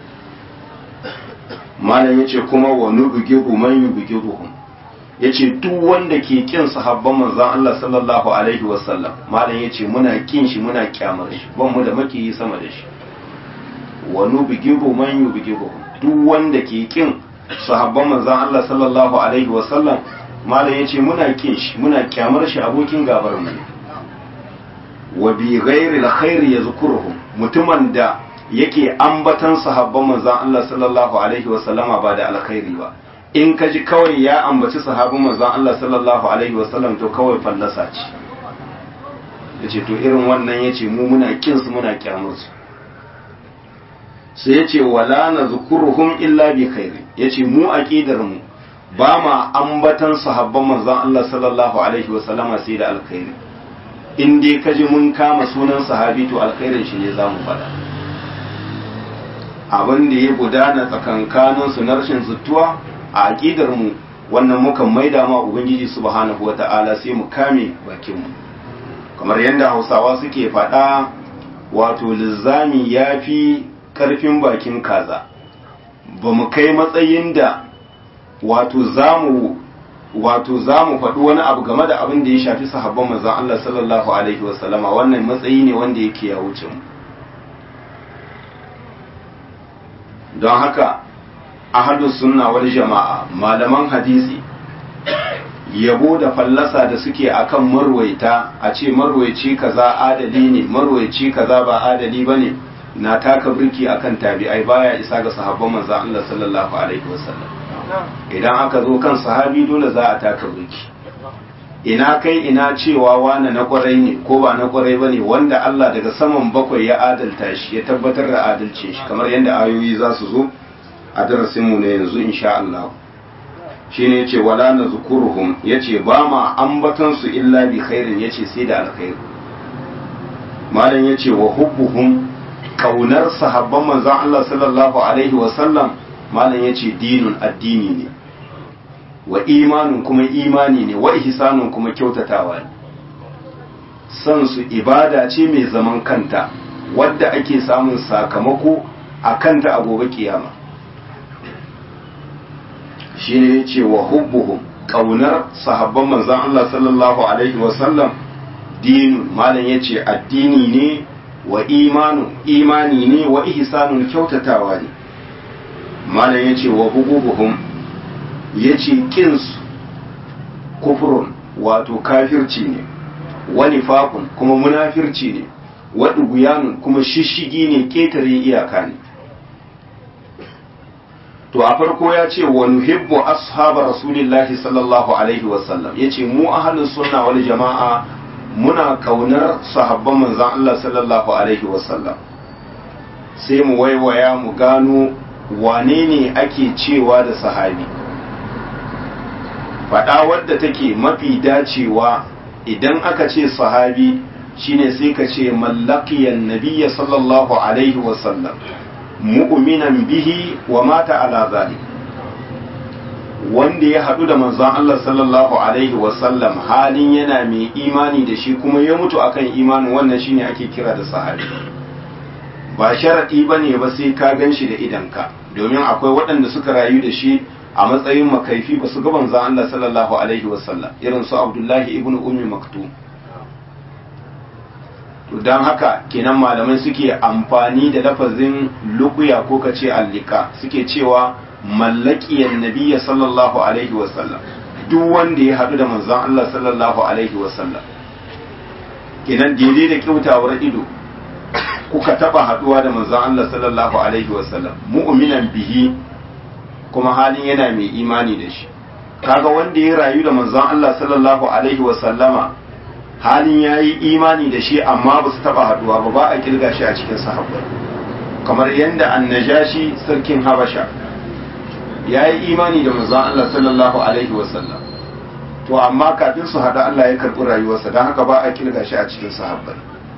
malam yace kuma wa nubghiru man yubghiruhum yace duk wanda ke kin sahabban manzon Allah sallallahu alaihi wasallam malam yace muna kin shi muna kyamar shi ban mu da makiyi sama da shi wa nubghiru man yubghiruhum duk wanda ke kin sahabban manzon Allah sallallahu alaihi wasallam malam yace muna kin shi muna kyamar shi abokin gabar mu wa bi ghairi alkhair yazkuruhum mutumin da yake ambatan sahabban manzon Allah sallallahu alaihi wasallama ba da alkhairi ba in ka ji kawai ya ambaci sahabban manzon Allah sallallahu alaihi wasallam to kawai fallasa ce yace to irin wannan yace mu muna kin su muna kyamar su sai yace wala nazkuruhum illa bi khairi yace mu aqidar mu ba ma ambatan sahabban manzon Allah sallallahu alaihi wasallama sai da alkhairi in dai ka ji mun kama sunan sahabi to alkhairin shi ne zamu faɗa abin da ya gudana tsakankanin su na rashin zuttuwa a aƙidar mu wannan mukan maida ma ubangiji subhanahu wata'ala sai mu kame bakin mu kamar yadda hausawa suke faɗa wato lizzami ya fi ƙarfin bakin kaza ba mu kai matsayin da wato zamu wato za mu faɗi wani abu game da abin da ya shafi sahabban manzon Allah sallallahu alaihi wasallama wannan matsayi ne wanda yake ya wuce mu don haka ahadus sunna wal jama'a malaman hadisi yabo da fallasa da suke akan marwaita a ce marwaici kaza adali ne marwaici kaza ba adali bane na taka birki akan tabi'ai baya isa ga sahabban manzon Allah sallallahu alaihi wasallam idan aka zo kan sahabi dole za a taka birki ina kai ina cewa wane na kwarai ne ko ba na kwarai ba ne wanda Allah daga saman bakwai ya adalta shi ya tabbatar da adalcin shi kamar yadda ayoyi za su zo a darasinmu na yanzu insha Allah shi ne ce wala na zukuruhum ya ce ba ma ambatan su illa bi khairin ya ce sai da alkhairi malam ya ce wa hubbuhum kaunar sahabban manzon Allah sallallahu alaihi wa sallam malam ya ce dinun addini ne wa imanun kuma imani ne wa ihsanun kuma kyautatawa ne san su ibada ce mai zaman kanta wadda ake samun sakamako a kanta a gobe kiyama shi ne ya ce wa hubbuhum ƙaunar sahabban manzan Allah sallallahu Alaihi wasallam dinun malam ya ce addini ne wa imanu imani ne wa ihsanun kyautatawa ne malam ya ce wa bugubuhum ya ce ƙinsu kufurun wato kafirci ne wa nifaqun kuma munafirci ne wa duguyanun kuma shishigi ne ƙetare iyaka ne to a farko ya ce wa nuhibbu ashaba rasulillahi sallallahu alaihi wasallam ya ce mu ahalin sunna wal jama'a muna kaunar sahabban manzan Allah sallallahu alaihi wasallam sai mu waiwaya mu gano wane ne ake cewa da sahabi faɗa wadda take mafi dacewa idan aka ce sahabi shine sai ka ce mallakiyan nabiyya sallallahu alaihi wasallam mu'minan bihi wa mata ala zalik wanda ya haɗu da manzon Allah sallallahu alaihi wasallam halin yana mai imani da shi kuma ya mutu akan imanin wannan shine ake kira da sahabi ba sharaɗi ba ne ba sai ka gan shi da idanka domin akwai waɗanda suka rayu da shi a matsayin makaifi ba su ga manzon Allah sallallahu alaihi wasallam irin su Abdullahi ibn Ummi Maktum to don haka kenan malamai suke amfani da lafazin lukuya ko ka ce allika suke cewa mallakiyan nabiya sallallahu alaihi wasallam duk wanda ya haɗu da manzon Allah sallallahu alaihi wasallam kenan daidai da kyautawar ido kuka taba haɗuwa da manzon Allah sallallahu alaihi wasallam mu'minan bihi kuma halin yana mai imani da shi kaga wanda ya rayu da manzon Allah sallallahu alaihi wasallama halin ya yi imani da shi amma ba su taba haduwa ba ba a kirga shi a cikin sahabbai kamar yadda annajashi sarkin habasha ya yi imani da manzon Allah sallallahu alaihi wasallam to amma kafin su hada Allah ya karɓi rayuwarsa don haka ba a kirga shi a cikin sahabbai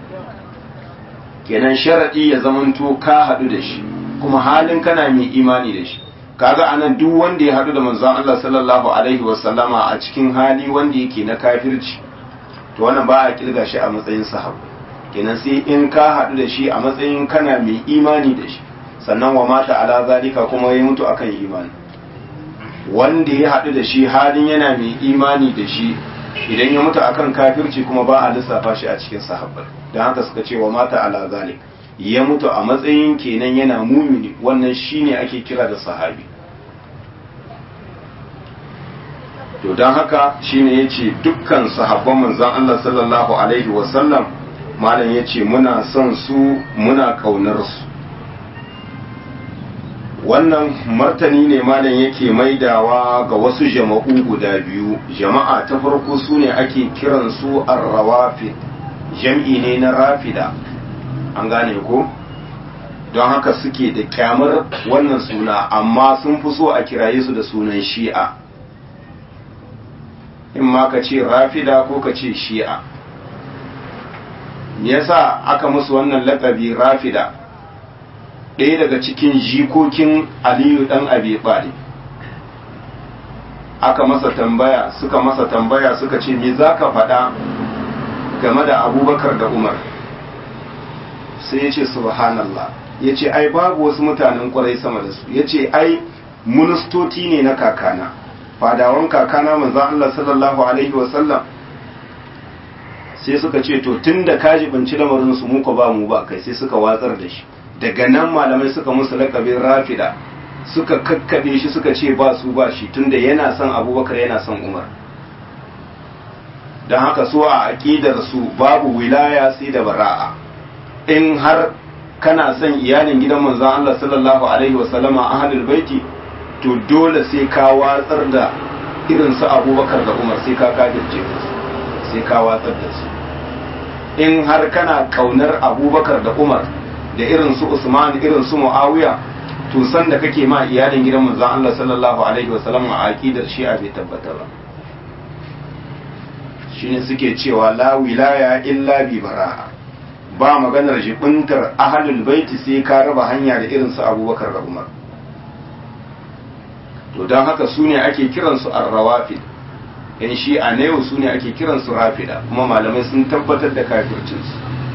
kenan sharadi ya zamanto ka haɗu da shi kuma halin kana mai imani da shi kaga anan duk wanda ya haɗu da manzon Allah sallallahu alaihi wasallama a cikin hali wanda yake na kafirci to wannan ba a kirga shi a matsayin sahabu kenan sai in ka haɗu da shi a matsayin kana mai imani da shi sannan wa mata ala zalika kuma ya mutu akan imani wanda ya haɗu da shi halin yana mai imani da shi idan ya mutu akan kafirci kuma ba a lissafa shi a cikin sahabbai don haka suka ce wa mata ala zalik ya mutu a matsayin kenan yana mumini wannan shine ake kira da sahabi to don haka shine ya ce dukkan sahabban manzan Allah sallallahu Alaihi wasallam malam ya ce muna son su muna kaunar su wannan martani ne malam yake maidawa ga wasu jama'u guda biyu jama'a ta farko su ne ake kiransu arrawafi jam'i ne na rafida an gane ko don haka suke da kyamar wannan suna amma sun fi so a kiraye su da sunan shi'a in ma ka ce rafida ko ka ce shi'a yasa aka musu wannan lakabi rafida ɗaya daga cikin jikokin aliyu ɗan abi ɓali aka masa tambaya suka masa tambaya suka ce me za ka faɗa game da abubakar da umar sai ya ce subhanallah ya ce ai babu wasu mutanen kwarai sama da su ya ce ai ministoti ne na kakana fadawan kakana manzan Allah sallallahu Alaihi wasallam sai suka ce to tun da kaji binci lamarinsu muka ba mu ba kai sai suka watsar da shi daga nan malamai suka musu lakabin rafida suka kakkabe shi suka ce ba su ba shi tunda yana son abubakar yana son umar don haka so a aƙidar su babu wilaya sai da bara'a in har kana son iyalin gidan manzan Allah sallallahu alaihi wasallama ahlul baiti to dole sai ka watsar da irin su abubakar da umar sai ka kajirce su sai ka watsar da su in har kana kaunar abubakar da umar da irin su usman irin su muawiya to san da kake ma iyalin gidan manzon Allah sallallahu alaihi wasallam a aqidar shi'a bai tabbata ba shine suke cewa la wilaya illa bi bara'a ba maganar jibintar ahlul baiti sai ka raba hanya da irin su abubakar da umar to don haka su ne ake kiransu arrawafid yan shi'a na yau su ne ake kiransu rafida kuma malamai sun tabbatar da kafircinsu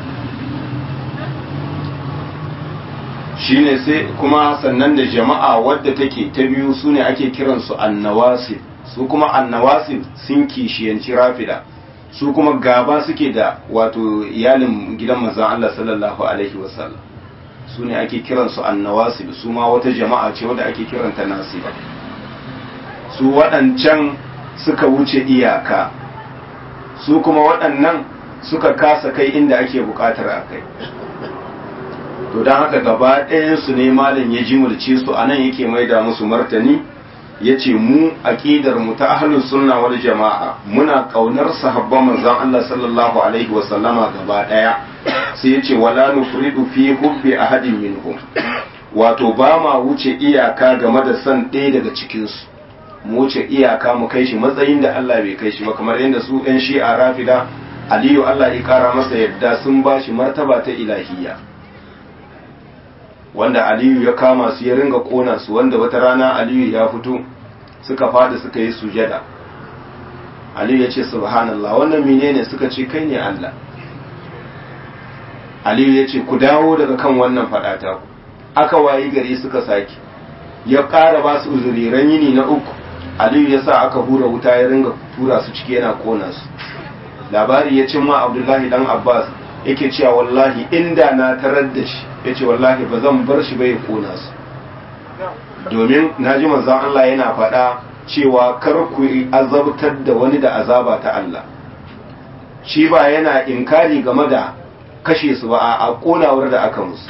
shine sai kuma sannan da jama'a wadda take ta biyu su ne ake kiransu annawasib su kuma annawasib sun kishiyanci rafida su kuma gaba suke da wato iyalin gidan manzon Allah sallallahu alaihi wasallam su ne ake kiransu annawasib su ma wata jama'a ce wadda ake kiranta nasiba su waɗancan suka wuce iyaka su kuma waɗannan suka kasa kai inda ake buƙatar a kai to don haka gaba ɗayansu ne malam ya jimulce su a nan yake maida musu martani ya ce mu aƙidar mu ta ahlus sunna wal jama'a muna ƙaunar sahabban manzon Allah sallallahu alaihi wa sallama gaba ɗaya sai ya ce wala nufridu fi hubbi ahadin minhum wato ba ma wuce iyaka game da san ɗaya daga cikinsu mu wuce iyaka mu kai shi matsayin da Allah bai kai shi ba kamar yadda su ɗan shi'a rafida aliyu Allah ya kara masa yadda sun ba shi martaba ta ilahiyya wanda aliyu ya kama su ya ringa kona su wanda wata rana aliyu ya fito suka fada suka yi sujada aliyu ya ce subhanallah wannan menene suka ce kai ne Allah aliyu ya ce ku dawo daga kan wannan fadata ku aka wayi gari suka sake ya ƙara ba su uzuriran yini na uku aliyu ya sa aka hura wuta ya ringa tura su ciki yana kona su labari ya cimma abdullahi dan abbas yake cewa wallahi inda na tarar da shi ya ce wallahi ba zan bar shi bai kona su domin na ji manzan Allah yana faɗa cewa kar ku azabtar da wani da azaba ta Allah shi ba yana inkari game da kashe su ba a konawar da aka musu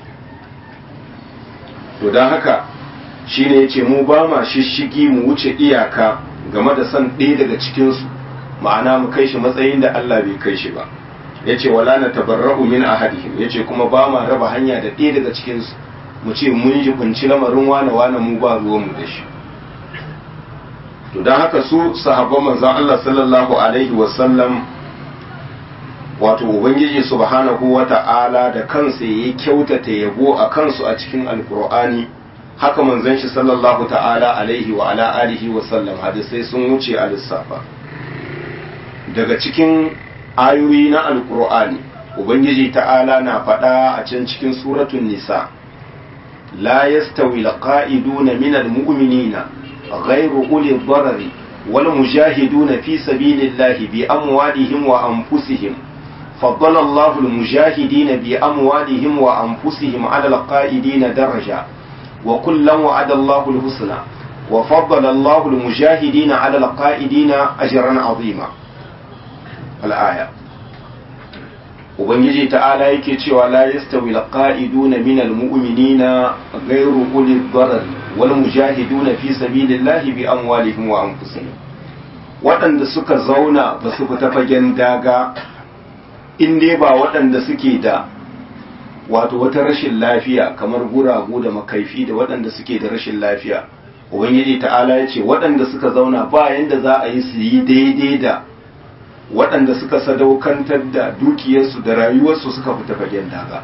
to don haka shi ne ya ce mu ba ma shishigi mu wuce iyaka game da son ɗaya daga cikinsu ma'ana mu kai shi matsayin da Allah bai kai shi ba ya ce wala na tabarra'u min ahadihim ya ce kuma ba ma raba hanya da ɗaya daga cikinsu mu ce mun ji kunci lamarin wane wane mu ba ruwanmu da shi to don haka su sahabban manzon Allah sallallahu alaihi wasallam wato ubangiji subhanahu wata'ala da kansa ya kyautata yabo a kansu a cikin alkur'ani haka manzon shi sallallahu ta'ala alaihi wa ala alihi wa sallam hadisai sun wuce a lissafa daga cikin ayoyi na alkur'ani ubangiji ta'ala na faɗa a can cikin suratun nisa la yastawi alqa'iduna min almu'minina ghayru uli dharari wal mujahiduna fi sabilillahi bi amwalihim wa anfusihim فضل الله المجاهدين بأموالهم وأنفسهم على القائدين درجة وكلا وعد الله الحسنى وفضل الله المجاهدين على القائدين أجرا عظيما الآية Ubangiji ta'ala yake cewa la yastawi alqa'iduna min almu'minina ghayru uli dharar wal mujahiduna fi sabilillahi bi amwalihim wa anfusihim waɗanda suka zauna ba su fita fagen daga in dai ba waɗanda suke da wato wata rashin lafiya kamar guragu da makaifi da waɗanda suke da rashin lafiya ubangiji ta'ala ya ce waɗanda suka zauna ba yanda za a yi su yi daidai da waɗanda suka sadaukantar da dukiyarsu da rayuwarsu suka fita fagen daga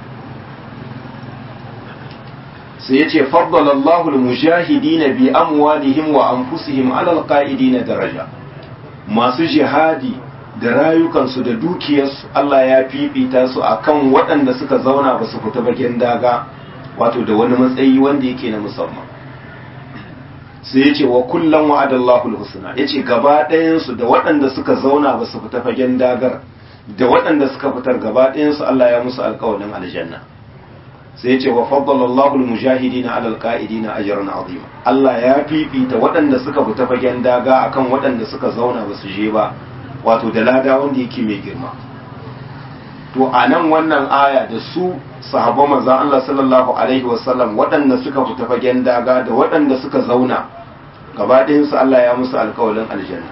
sai ya ce faddalallahu al-mujahidina bi amwalihim wa anfusihim ala al-qa'idina daraja masu jihadi da rayukansu da dukiyarsu Allah ya fifita su akan waɗanda suka zauna ba su fita bagen daga wato da wani matsayi wanda yake na musamman sai ya ce wa kullum wa'adallahu alhusna ya ce gaba ɗayansu da waɗanda suka zauna ba su fita fagen dagar da waɗanda suka fitar gaba ɗayansu Allah ya musu alƙawarin aljanna sai ya ce wa faddalallahu almujahidina ala alqa'idina ajran azima Allah ya fifita waɗanda suka fita fagen daga akan waɗanda suka zauna ba su je ba wato da lada wanda yake mai girma to a nan wannan aya da su sahabban manzon Allah sallallahu alaihi wasallam waɗanda suka fita fagen daga da waɗanda suka zauna gaba su Allah ya musu alkawalin aljanna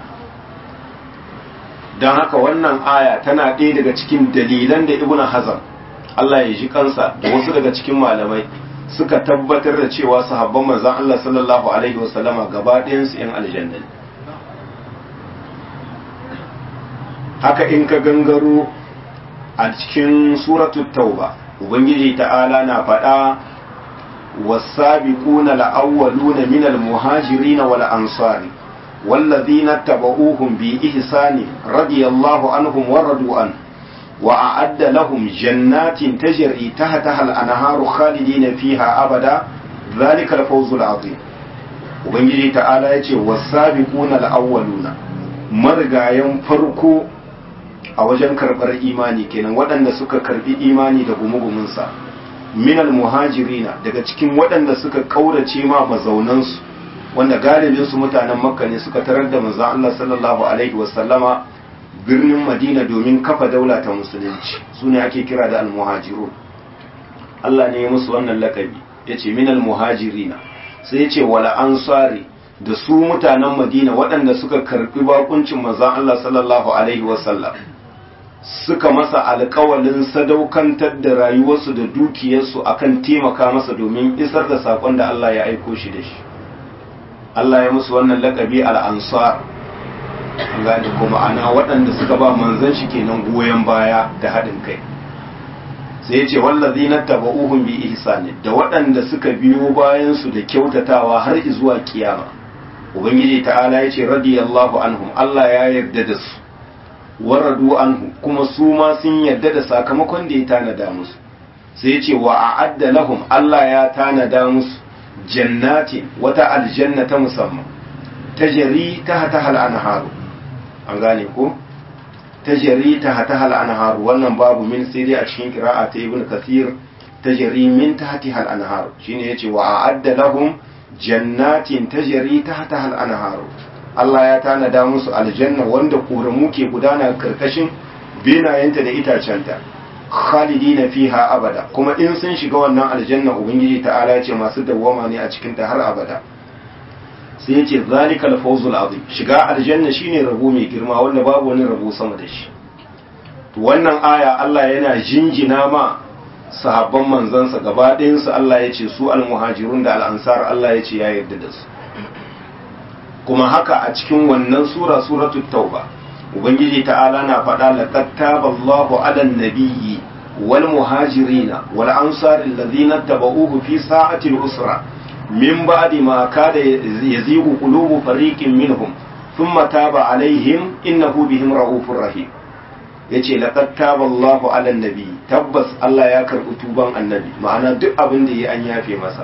don haka wannan aya tana ɗaya daga cikin dalilan da ibnu hazan Allah ya ji kansa da wasu daga cikin malamai suka tabbatar da cewa sahabban manzon Allah sallallahu alaihi wasallama gaba su 'yan aljanna ne haka in ka gangaro a cikin suratu tauba ubangiji ta'ala na faɗa والسابقون الأولون من المهاجرين والأنصار والذين اتبعوهم بإحسان رضي الله عنهم ورضوا عنه وأعد لهم جنات تجري تحتها الأنهار خالدين فيها أبدا ذلك الفوز العظيم ubangiji ta'ala ya ce wasabiquna al-awwaluna marigayen farko a wajen karɓar imani kenan waɗanda suka karɓi imani da gumugumunsa minal muhajirina daga cikin waɗanda suka ƙaurace ma mazaunansu wanda galibin su mutanen makka ne suka tarar da manzon Allah sallallahu alaihi wasallama birnin madina domin kafa daula ta musulunci su ne ake kira da almuhajirun Allah ne ya musu wannan lakabi ya ce minal muhajirina sai ya ce wala ansari da su mutanen madina waɗanda suka karɓi bakuncin manzon Allah sallallahu alaihi wasallam suka masa alkawalin sadaukantar da rayuwarsu da dukiyarsu akan taimaka masa domin isar da sakon da Allah ya aiko shi da shi Allah ya musu wannan lakabi al-ansar an gane kuma ana waɗanda suka ba manzon shi kenan goyon baya da haɗin kai sai ya ce wallazi na taba'uhum bi ihsani da waɗanda suka biyo bayan su da kyautatawa har zuwa kiyama ubangiji ta'ala ya ce radiyallahu anhum Allah ya yarda da su waradu anhu kuma su ma sun yarda da sakamakon da ya tanada musu sai ya ce wa a'adda lahum Allah ya tanada musu jannati wata aljanna ta musamman tajri tahta hal anharu an gane ko tajri tahta hal anharu wannan babu min sai dai a cikin qira'a ta ibn kathir tajri min tahti hal anharu shine yace wa a'adda lahum jannatin tajri tahta hal anharu Allah ya tanada musu aljanna wanda koramu ke gudana karkashin benayenta da itacenta khalidina fiha abada kuma in sun shiga wannan aljanna ubangiji ta'ala ya ce masu dawwama ne a cikin ta har abada sai ya ce zalikal fawzul azim shiga aljanna shine rabo mai girma wanda babu wani rabo sama da shi to wannan aya Allah yana jinjina ma sahabban manzansa gaba ɗayansu Allah ya ce su almuhajirun da al'ansar Allah ya ce ya yarda da su kuma haka a cikin wannan sura suratul tauba ubangiji ta'ala na faɗa laqad taballahu 'alan nabiyyi wal muhajirina wal ansar alladhina tabauhu fi sa'ati al-usra min ba'di ma kada yazigu qulubu fariqin minhum thumma taba 'alaihim innahu bihim ra'ufur rahim yace laqad taballahu 'alan nabiyyi tabbas Allah ya karɓi tuban annabi ma'ana duk abin da yi an yafe masa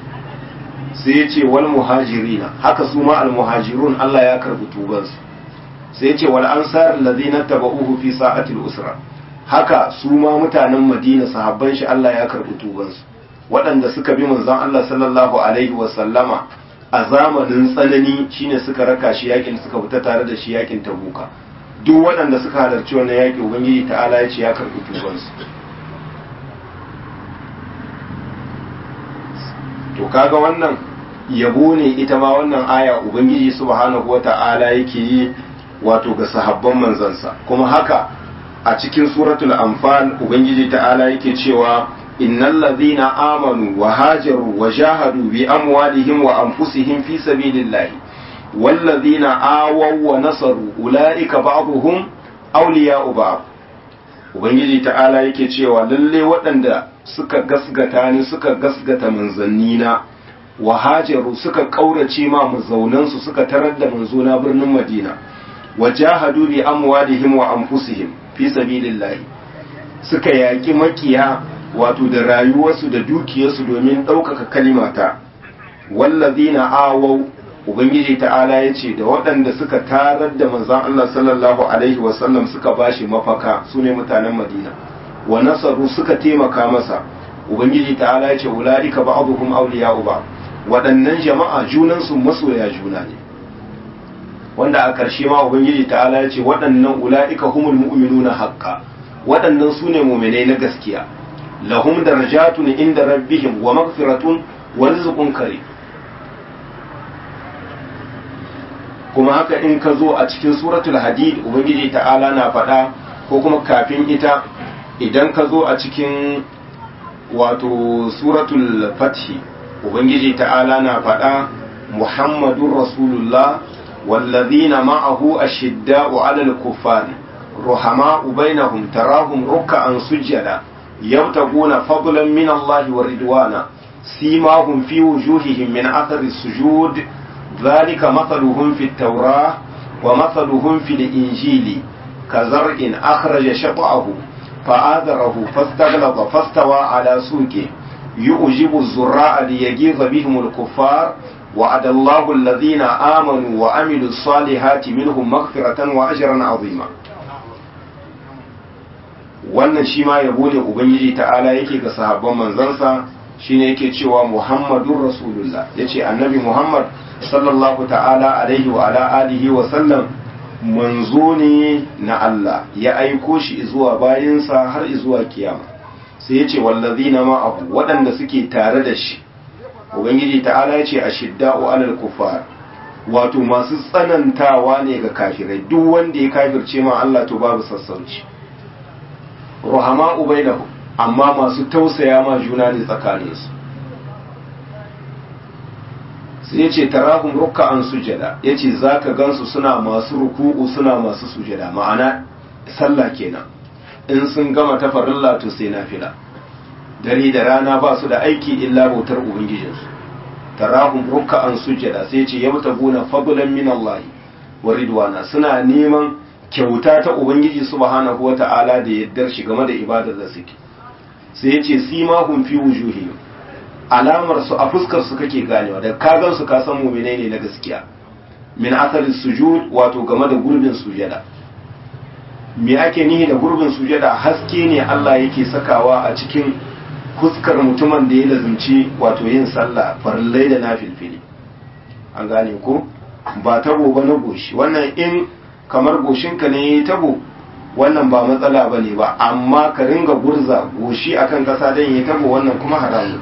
sai ya ce wal muhajirina haka su ma al muhajirun Allah ya karbi tubansu sai ya ce wal ansar allazina tabauhu fi sa'atil usra haka su ma mutanen Madina sahabban shi Allah ya karbi tubansu waɗanda suka bi manzon Allah sallallahu alaihi wa sallama a zamanin tsanani shine suka raka shi yakin suka fita tare da shi yakin Tabuka duk waɗanda suka halarci wannan yaki ubangiji ta'ala ya ce ya karbi tubansu to kaga wannan yabo ne ita ma wannan aya ubangiji subhanahu wata'ala yake yi wato ga sahabban manzansa kuma haka a cikin suratul anfal ubangiji ta'ala yake cewa innal ladhina amanu wa hajaru wa jahadu bi amwalihim wa anfusihim fi sabilillahi wal ladhina awaw wa nasaru ulaika ba'dhum awliya'u ba'd ubangiji ta'ala yake cewa lalle waɗanda suka gasgata ni suka gasgata manzannina wa hajaru suka kaurace ma mazaunansu suka tarar da manzona birnin madina wa jahadu bi amwalihim wa anfusihim fi sabilillah suka yaki makiya wato da rayuwarsu da dukiyarsu domin ɗaukaka kalimata wallazina awaw ubangiji ta'ala ya ce da waɗanda suka tarar da manzon Allah sallallahu alaihi wasallam suka bashi mafaka su ne mutanen madina wa nasaru suka taimaka masa ubangiji ta'ala ya ce ula'ika ba'dhum awliya'u ba waɗannan jama'a junan su masoya juna ne wanda a ƙarshe ma ubangiji ta'ala ya ce waɗannan ula'ika humul mu'minuna haqqa waɗannan su ne mu'minai na gaskiya lahum darajatun inda rabbihim wa maghfiratun wa rizqun karim kuma haka in ka zo a cikin suratul hadid ubangiji ta'ala na faɗa ko kuma kafin ita idan ka zo a cikin wato suratul fathi ubangiji ta'ala na faɗa muhammadun rasulullah wallazina ma'ahu ashidda'u 'alal kuffari ruhama'u bainahum tarahum ruk'an sujjada yabtaguna fadlan min Allah wa ridwana سيماهم في وجوههم من أثر السجود ذلك مثلهم في التوراة ومثلهم في الإنجيل كزرع أخرج شطأه فآذره فاستغلظ فاستوى على سوقه يؤجب الزراء ليجيظ بهم الكفار وعد الله الذين آمنوا وعملوا الصالحات منهم مغفرة وأجرا عظيما wannan shi ma yabo ne ubangiji ta'ala yake ga sahabban manzansa shine yake cewa muhammadun rasulullah yace annabi muhammad sallallahu ta'ala alaihi wa ala alihi wa sallam manzo ne na Allah ya aiko shi zuwa bayinsa har zuwa kiyama sai yace wallazina ma'ahu waɗanda suke tare da shi ubangiji ta'ala yace ashidda'u alal kuffar wato masu tsanantawa ne ga kafirai duk wanda ya kafirce ma Allah to babu sassauci ruhama ubainahu amma masu tausaya ma juna ne tsakaninsu sai ya ce tarahum ruka'an sujada ya ce za ka gansu suna masu ruku'u suna masu sujada ma'ana sallah kenan in sun gama ta farilla to sai nafila dare da rana ba su da aiki illa bautar ubangijinsu tarahum ruka'an sujada sai ya ce yabtaguna fadlan min Allah wa ridwana suna neman kyauta ta ubangiji subhanahu wata'ala da yaddar shi game da ibadar da suke sai ya ce simahum fi wujuhihim alamar su a fuskar su kake ganewa da ka gan su ka san mu'minai ne na gaskiya min athari sujud wato game da gurbin sujada me ake nihi da gurbin sujada haske ne Allah yake sakawa a cikin fuskar mutumin da ya lazumci wato yin sallah farillai da nafilfili an gane ko ba tabo ba na goshi wannan in kamar goshinka ne ya tabo wannan ba matsala ba ne ba amma ka ringa gurza goshi akan kasa don ya tabo wannan kuma haramun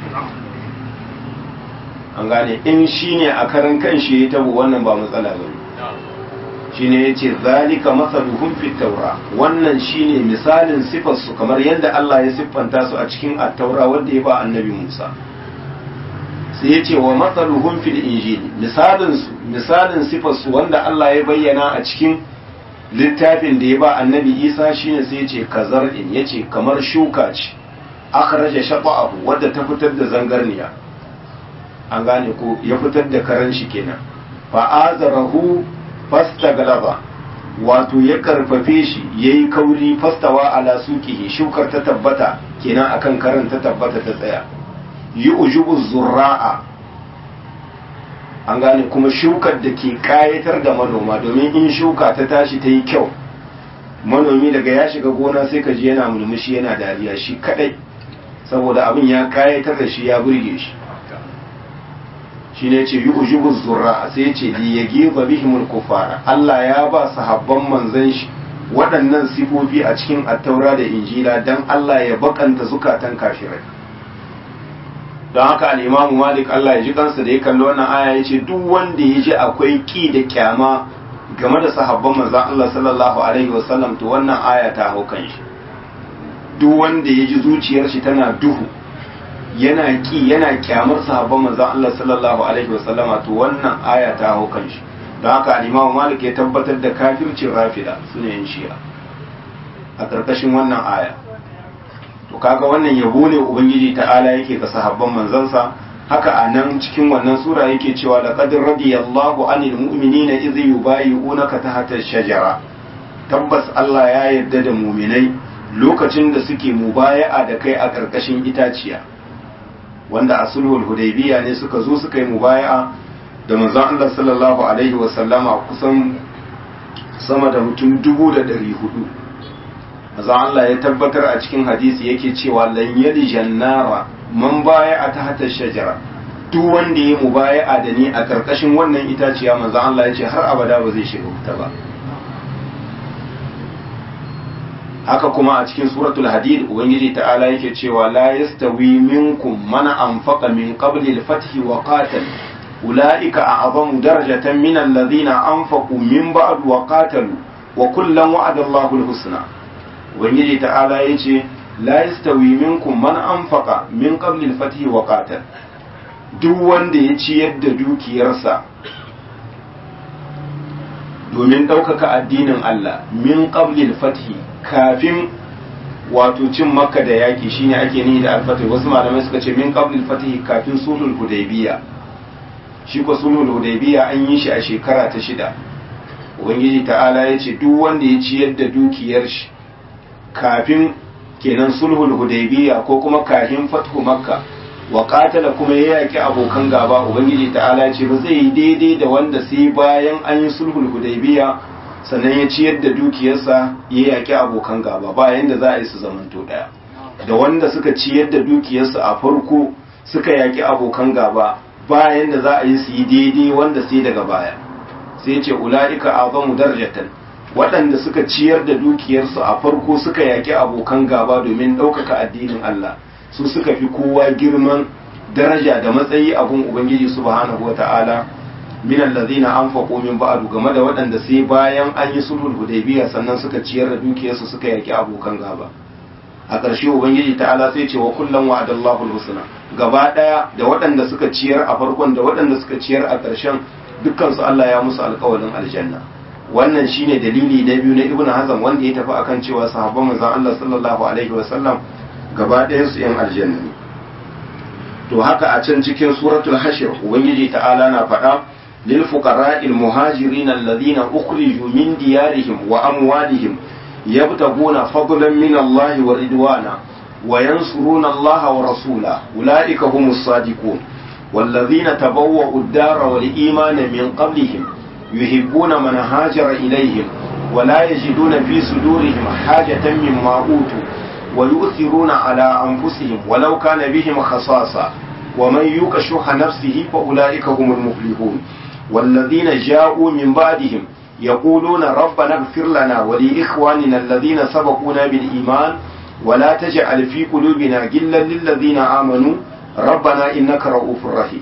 an gane in shi ne a karan kan shi ya tabo wannan ba matsala ba ne shi ne ya ce zalika masaluhun taura wannan shi ne misalin sifarsu kamar yadda Allah ya siffanta su a cikin attaura wadda ya ba annabi Musa sai ya ce wa masaluhun fil injili misalinsu misalin sifarsu wanda Allah ya bayyana a cikin littafin da ya ba annabi Isa shine sai ya ce kazar'in ya ce kamar shuka ce akhraja shata'ahu wadda ta fitar da zangarniya an gane ko ya fitar da karan shi kenan fa azarahu fastaglaba wato ya karfafe shi yayi kauri fastawa ala suqihi shukar ta tabbata kenan akan karan ta tabbata ta tsaya yi ujubu zurra'a an gane kuma shukar da ke kayatar da manoma domin in shuka ta tashi ta yi kyau manomi daga ya shiga gona sai ka ji yana mulmushi yana dariya shi kadai saboda abin ya kayatar da shi ya burge shi shi ne ce yi ujubu zurra'a sai ce li ya gefa bihimul kufara Allah ya ba sahabban manzan shi waɗannan sifofi a cikin attaura da injila don Allah ya bakanta zukatan kafirai don haka al'imamu malik Allah ya ji kansa da ya kalli wannan aya ya ce duk wanda ya ji akwai ƙi da kyama game da sahabban manzan Allah sallallahu alaihi wasallam to wannan aya ta hau kan shi duk wanda ya ji zuciyar shi tana duhu yana ƙi yana kyamar sahabban manzan Allah sallallahu alaihi wasallam to wannan aya ta hau kan shi don haka al'imamu malik ya tabbatar da kafircin rafida su ne yin shi'a a ƙarƙashin wannan aya to kaga wannan yabo ne ubangiji ta'ala yake ga sahabban manzansa haka a nan cikin wannan sura yake cewa laqad radiyallahu anil mu'minina idh yubayyi'unaka tahta shajara tabbas Allah ya yarda da mu'minai lokacin da suke mubaya'a da kai a ƙarƙashin itaciya wanda a sulhul hudaybiya ne suka zo suka yi mubaya'a da manzon Allah sallallahu alaihi wa sallama kusan sama da mutum dubu da ɗari hudu azan Allah ya tabbatar a cikin hadisi yake cewa lan yali jannara man baya a tahta shajara duk wanda ya mubaya'a da ni a karkashin wannan itaciya manzo Allah ya ce har abada ba zai shiga wuta ba haka kuma a cikin suratul hadid ubangiji ta'ala yake cewa la yastawi minkum man anfaqa min qabli al-fath wa qatal ulaika a'zamu darajatan min alladhina anfaqu min ba'd wa qatalu wa kullan wa'ada Allahu al-husna ubangiji ta'ala ya ce la yastawi minkum man anfaqa min qabli al-fath wa qatal duk wanda ya ciyar da dukiyarsa domin ɗaukaka addinin Allah min qabli al-fath kafin wato cin makka da yaki shine ake nihi da alfatih wasu malamai suka ce min qabl al kafin sulhul hudaybiya shi ko sulhul hudaybiya an yi shi a shekara ta shida ubangiji ta'ala ya ce duk wanda ya ciyar da dukiyar shi kafin kenan sulhul hudaybiya ko kuma kafin fathu makka wa qatala kuma ya yaki abokan gaba ubangiji ta'ala ya ce ba zai yi daidai da wanda sai bayan an yi sulhul hudaybiya sannan ya ciyar da dukiyarsa ya yaki abokan gaba bayan da za a yi su zamanto daya da wanda suka ciyar da dukiyarsa a farko suka yaki abokan gaba bayan da za a yi su yi daidai wanda sai daga baya sai ce ula'ika azamu darajatan waɗanda suka ciyar da dukiyarsu a farko suka yaƙi abokan gaba domin ɗaukaka addinin Allah su suka fi kowa girman daraja da matsayi a gun Ubangiji subhanahu wata'ala min allazina anfaqu min ba'du game da waɗanda sai bayan an yi sulhul hudaybiya sannan suka ciyar da dukiyarsu suka yaƙi abokan gaba a ƙarshe ubangiji ta'ala sai ce wa kullum wa'adallahu husna gaba ɗaya da waɗanda suka ciyar a farkon da waɗanda suka ciyar a ƙarshen dukkansu Allah ya musu alƙawarin aljanna wannan shine dalili na biyu na ibnu hazm wanda ya tafi akan cewa sahabban manzon Allah sallallahu alaihi wasallam gaba ɗayan su yan aljanna ne to haka a can cikin suratul hashr ubangiji ta'ala na faɗa lil fuqara'il muhajirin alladhina ukhriju min diyarihim wa amwalihim yabtaguna fadlan min Allah wa ridwana wa yansuruna Allah wa rasulahu ulaika humus sadiqun والذين تبوأوا الدار والإيمان من قبلهم يحبون من هاجر إليهم ولا يجدون في صدورهم حاجة مما أوتوا ويؤثرون على أنفسهم ولو كان بهم خصاصة ومن يوق شح نفسه فأولئك هم المفلحون والذين جاءوا من بعدهم يقولون ربنا اغفر لنا ولإخواننا الذين سبقونا بالإيمان ولا تجعل في قلوبنا غلا للذين آمنوا rabbana innaka ra'ufur rahim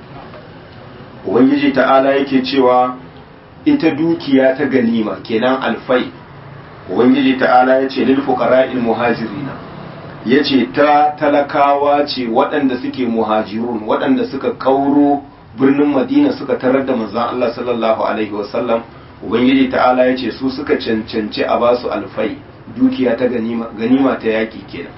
ubangiji ta'ala yake cewa ita dukiya ta ganima kenan alfai ubangiji ta'ala yace lil fuqara'il muhajirina yace ta talakawa ce waɗanda suke muhajirun waɗanda suka kauro birnin madina suka tarar da manzon Allah sallallahu alaihi wasallam ubangiji ta'ala yace su suka cancanci a basu alfai dukiya ta ganima ganima ta yaki kenan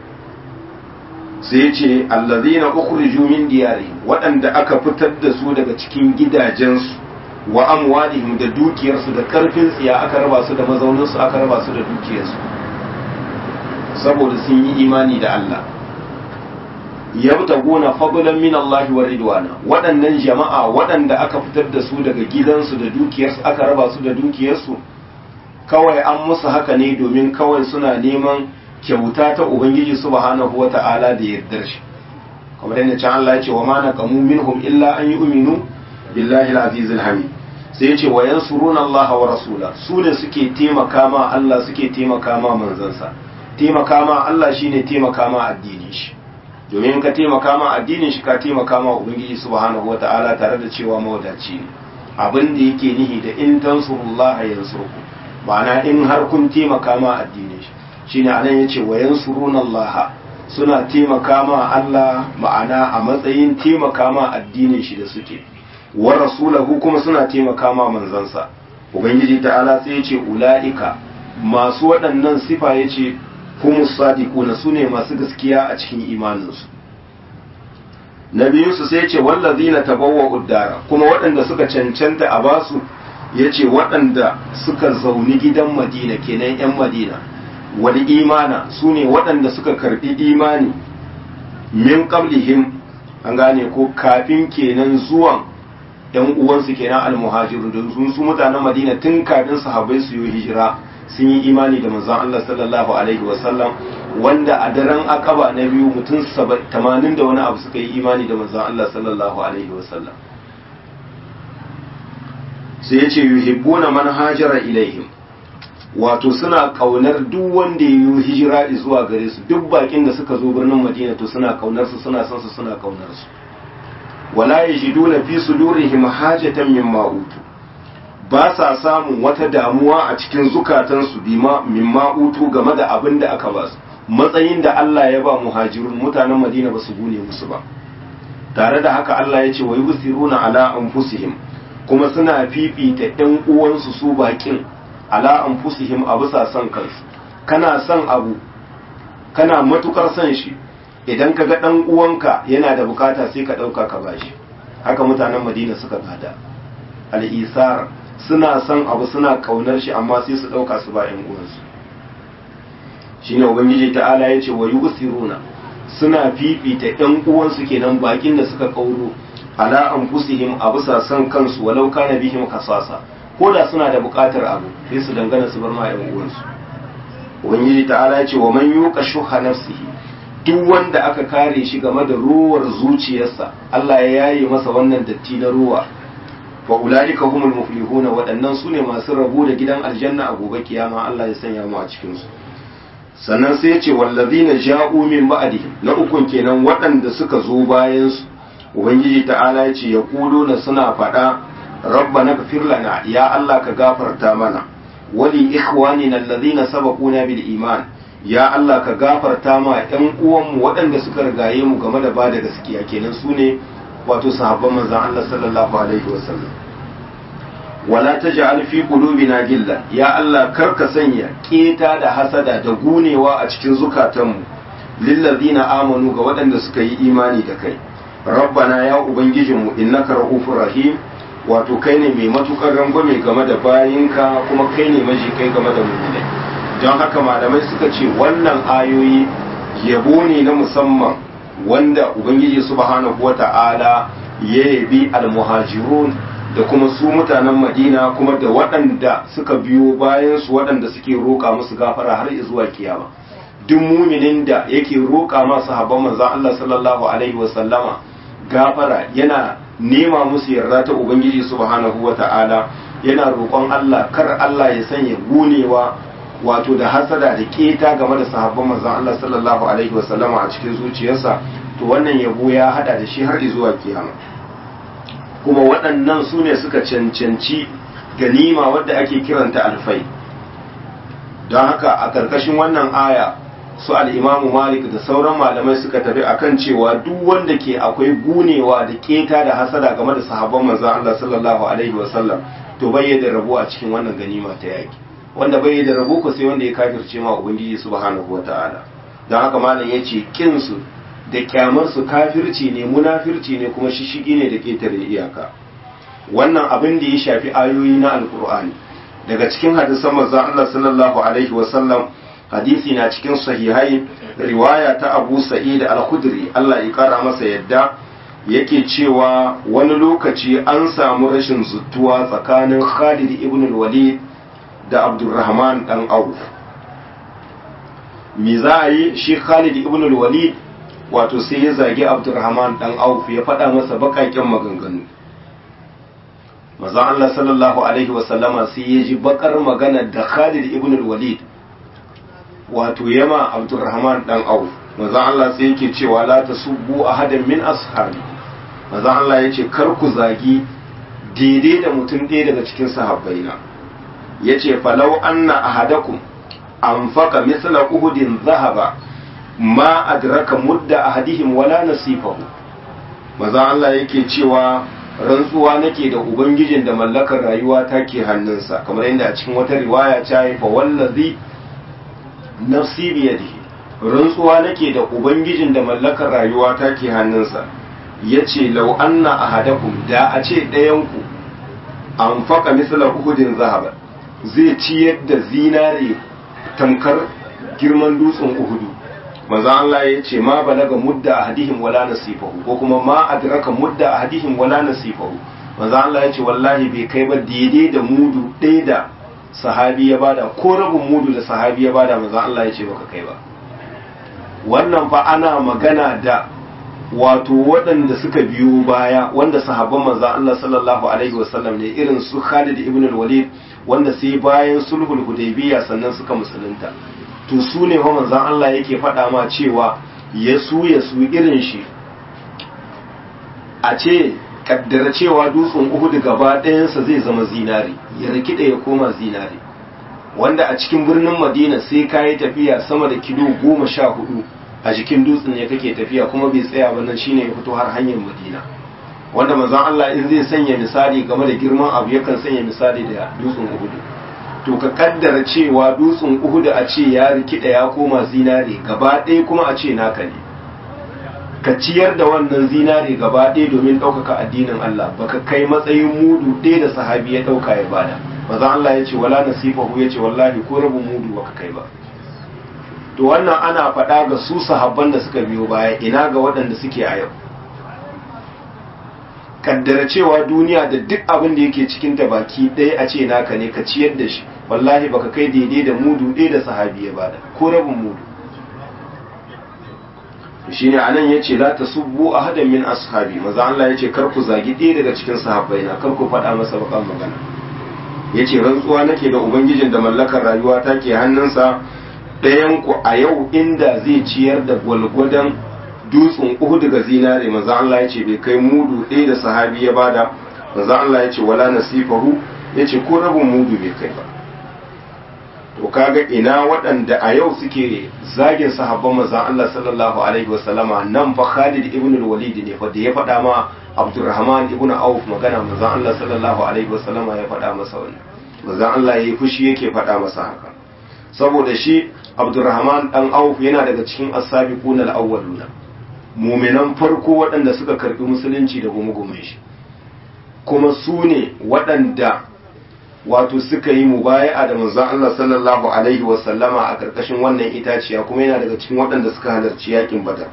sai ce allazina ukhriju min diyarihim waɗanda aka fitar da su daga cikin gidajensu wa amwalihim da dukiyarsu da karfin tsiya aka raba su da mazauninsu aka raba su da dukiyarsu saboda sun yi imani da Allah yabtaguna fadlan min Allah wa ridwana waɗannan jama'a waɗanda aka fitar da su daga gidansu da dukiyarsu aka raba su da dukiyarsu kawai an musu haka ne domin kawai suna neman kyauta ta ubangiji subhanahu wa ta'ala da yardar shi kamar yadda can Allah ya ce wa ma naqamu minhum illa an yu'minu billahi al-aziz al-hamid sai ya ce wa yansuruna Allah wa rasula su ne suke taimaka ma Allah suke taimaka ma manzansa taimaka ma Allah shine taimaka ma addinin shi domin ka taimaka ma addinin shi ka taimaka ma ubangiji subhanahu wa ta'ala tare da cewa mawadaci ne abin da yake nihi da in tansurullaha yansurku ma'ana in har kun taimaka ma addinin shi shine anan yace wa yansuruna Allah suna taimaka ma Allah ma'ana a matsayin taimaka ma addinin shi da suke wa rasulahu kuma suna taimaka ma manzansa ubangiji ta'ala sai yace ulaika masu waɗannan sifa yace humus sadiquna sune masu gaskiya a cikin imaninsu na biyunsu sai yace wallazina tabawwa'u uddara kuma waɗanda suka cancanta a basu yace waɗanda suka zauni gidan Madina kenan 'yan Madina wal imana su ne waɗanda suka karɓi imani min qablihim an gane ko kafin kenan zuwan yan uwansu kenan almuhajiru da sun su mutanen madina tun kafin sahabbai su yi hijira sun yi imani da manzon Allah sallallahu alaihi wasallam wanda a daren akaba na biyu mutum 80 da wani abu suka yi imani da manzon Allah sallallahu alaihi wasallam sai ya ce yuhibbuna man hajara ilaihim wato suna kaunar duk wanda ya yi hijira zuwa gare su duk bakin da suka zo birnin madina to suna kaunar su suna son su suna kaunar su wala yajiduna fi sudurihim hajatan mimma utu ba sa samun wata damuwa a cikin zukatansu bima mimma utu game da abin da aka ba su matsayin da Allah ya ba muhajirun mutanen madina ba su gune musu ba tare da haka Allah ya ce wa yusiruna ala anfusihim kuma suna fifita ɗan uwansu su bakin ala anfusihim a bisa son kansu kana son abu kana matukar son shi idan ka ga dan uwanka yana da bukata sai ka dauka ka bashi haka mutanen madina suka gada al-isar suna son abu suna kaunar shi amma sai su dauka su ba yan uwansu shine ubangiji ta'ala ya ce wa yusiruna suna fifita yan uwansu kenan bakin da suka kauro ala anfusihim a bisa san kansu walau kana bihim kasasa ko da suna da bukatar abu sai su dangana su bar ma yan uwansu ubangiji ta'ala ya ce wa man yuqa shuha nafsihi duk wanda aka kare shi game da ruwar zuciyarsa Allah ya yaye masa wannan datti na ruwa fa ulaika humul muflihuna waɗannan su ne masu rabo da gidan aljanna a gobe kiyama Allah ya sanya mu a cikin su sannan sai ya ce wallazina ja'u min ba'dihim na ukun kenan waɗanda suka zo bayan su ubangiji ta'ala ya ce yaquluna suna faɗa rabbana ighfir lana ya Allah ka gafarta mana wali ikhwanina allazina sabaquna bil iman ya Allah ka gafarta ma ɗan uwanmu waɗanda suka rigaye mu game da ba da gaskiya kenan su ne wato sahabban manzon Allah sallallahu alaihi wasallam wala taj'al fi qulubina gilla ya Allah kar ka sanya keta da hasada da gunewa a cikin zukatanmu lillazina amanu ga waɗanda suka yi imani da kai rabbana ya ubangijinmu innaka ra'ufur rahim wato kai ne mai matukar rangwame game da bayinka kuma kai ne maji kai game da mu'minai don haka malamai suka ce wannan ayoyi yabo ne na musamman wanda ubangiji subhanahu wata'ala ya yabi almuhajirun da kuma su mutanen madina kuma da waɗanda suka biyo bayan su waɗanda suke roƙa musu gafara har zuwa kiyama duk muminin da yake roƙa masu habban manzon Allah sallallahu alaihi wasallama gafara yana nema musu yarda ta ubangiji subhanahu wata'ala yana roƙon Allah kar Allah ya sanya gunewa wato da hasada da keta game da sahabban manzon Allah sallallahu alaihi wasallama a cikin zuciyarsa to wannan yabo ya hada da shi har zuwa kiyama kuma waɗannan su ne suka cancanci ganima wadda ake kiranta alfai don haka a ƙarƙashin wannan aya su al'imamu malik da sauran malamai suka tafi akan cewa duk wanda ke akwai gunewa da keta da hasada game da sahabban manzon Allah sallallahu alaihi wasallam to bai da rabo a cikin wannan ganima ta yaki wanda bai da rabo ko sai wanda ya kafirce ma ubangiji subhanahu wataala don haka malam yace kin su da kyamar su kafirci ne munafirci ne kuma shishigi ne da ketare iyaka wannan abin da ya shafi ayoyi na alkur'ani daga cikin hadisan manzon Allah sallallahu alaihi wasallam hadisi na cikin sahihai riwaya ta Abu Sa'id al-Khudri Allah ya kara masa yadda yake cewa wani lokaci an samu rashin zuttuwa tsakanin Khalid ibn al-Walid da Abdurrahman dan Auf me za a yi shi Khalid ibn al-Walid wato sai ya zagi Abdurrahman dan Auf ya faɗa masa baƙaƙen maganganu Mazan Allah sallallahu alaihi wasallama sai ya ji bakar magana da Khalid ibn al-Walid wato yama Abdurrahman dan Auf Mazan Allah sai yake cewa la tasubbu ahadan min ashabi Mazan Allah yace kar ku zagi daidai da mutum ɗaya daga cikin sahabbaina yace falau anna ahadakum anfaqa misla uhudin zahaba ma adraka mudda ahadihim wala nasifahu Mazan Allah yake cewa rantsuwa nake da ubangijin da mallakar rayuwa take hannunsa kamar yadda a cikin wata riwaya ta yi fa wallazi nafsi biyadihi rantsuwa nake da ubangijin da mallakar rayuwa take hannunsa yace law anna ahadakum da a ce ɗayan ku an faka misla uhudin zahaba zai ciyar da zinare tamkar girman dutsen uhudu manzo Allah ya ce ma balaga mudda ahadihim wala nasifahu ko kuma ma adraka mudda ahadihim wala nasifahu manzo Allah ya ce wallahi bai kai ba daidai da mudu ɗaya da sahabi ya bada ko rabin mudu da sahabi ya bada manzo Allah ya ce baka kai ba wannan fa ana magana da wato waɗanda suka biyo baya wanda sahabban manzo Allah sallallahu alaihi wasallam ne irin su Khalid ibn al-Walid wanda sai bayan sulhul hudaybiyya sannan suka musulunta to su ne fa manzan Allah yake faɗa ma cewa ya su ya su irin shi a ce kaddara cewa dutsen uhudu gaba ɗayansa zai zama zinari ya rikida ya koma zinari wanda a cikin birnin madina sai ka yi tafiya sama da kilo goma sha hudu a jikin dutsen ne kake tafiya kuma bai tsaya ba nan shine ya fito har hanyar madina wanda manzon Allah in zai sanya misali game da girman abu yakan sanya misali da dutsen uhudu to ka kaddara cewa dutsen uhudu a ce ya rikida ya koma zinare gaba ɗaya kuma a ce naka ne ka ciyar da wannan zinare gaba ɗaya domin ɗaukaka addinin Allah baka kai matsayin mudu ɗaya da sahabi ya ɗauka ya bada maza Allah ya ce wala nasifahu ya ce wallahi ko rabin mudu baka kai ba to wannan ana faɗa ga su sahabban da suka biyo baya ina ga waɗanda suke a yau kaddara cewa duniya da duk abin da yake cikin ta baki ɗaya a ce naka ne ka ciyar da shi wallahi baka kai daidai da mudu ɗaya da sahabi ya bada ko rabin mudu shine anan yace la tasubbu ahadan min ashabi maza Allah yace kar ku zagi ɗaya daga cikin sahabbai na kar ku faɗa masa bakan magana yace rantsuwa nake da ubangijin da mallakar rayuwa take hannunsa ɗayan ku a yau inda zai ciyar da gwalgwadon dutsen Uhud ga zinare maza Allah yace bai kai mudu ɗaya da sahabi ya bada maza Allah yace wala nasifahu yace ko rabin mudu bai kai ba to kaga ina waɗanda a yau suke zagin sahabban manzon Allah sallallahu alaihi wasallama nan fa Khalid ibn al-Walid ne fa da ya faɗa ma Abdurrahman ibn Auf magana manzon Allah sallallahu alaihi wasallama ya faɗa masa wannan manzon Allah yayi fushi yake faɗa masa haka saboda shi Abdurrahman dan Auf yana daga cikin as-sabiqun al-awwaluna mu'minan farko waɗanda suka karbi musulunci da gumugumin shi kuma su ne waɗanda wato suka yi mubaya'a da manzon Allah sallallahu alaihi wa sallama a karkashin wannan itaciya kuma yana daga cikin waɗanda suka halarci yakin Badar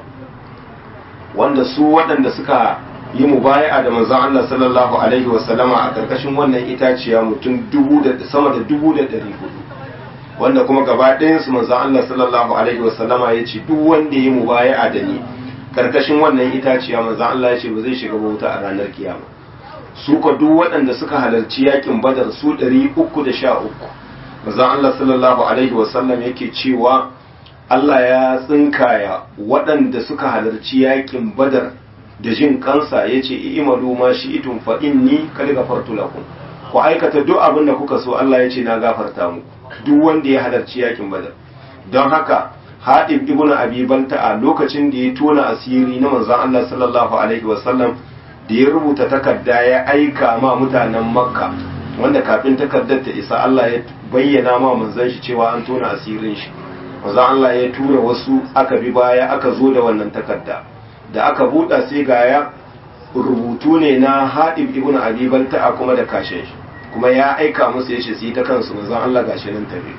wanda su waɗanda suka yi mubaya'a da manzon Allah sallallahu alaihi wa sallama a karkashin wannan itaciya mutum dubu da sama da dubu da ɗari hudu wanda kuma gaba ɗayan su manzon Allah sallallahu alaihi wa sallama ya ce duk wanda ya yi mubaya'a da ni karkashin wannan itaciya manzon Allah ya ce ba zai shiga wuta a ranar kiyama su ka duk waɗanda suka halarci yakin badar su ɗari uku da sha uku mazan Allah sallallahu alaihi wasallam yake cewa Allah ya tsinkaya waɗanda suka halarci yakin badar da jin kansa ya ce imalu ma shi itun fa inni kad gafartu lakum ku aikata duk abin da kuka so Allah ya ce na gafarta muku duk wanda ya halarci yakin badar don haka Hadib ibn Abi Balta'a lokacin da ya tona asiri na manzon Allah sallallahu alaihi wasallam da ya rubuta takarda ya aika ma mutanen makka wanda kafin takardar ta isa Allah ya bayyana ma manzon shi cewa an tona asirin shi manzon Allah ya tura wasu aka bi baya aka zo da wannan takarda da aka buɗa sai ga ya rubutu ne na Hadib ibn Abi Balta'a kuma da kashin shi kuma ya aika musu yace su yi ta kansu manzon Allah gashi nan tafi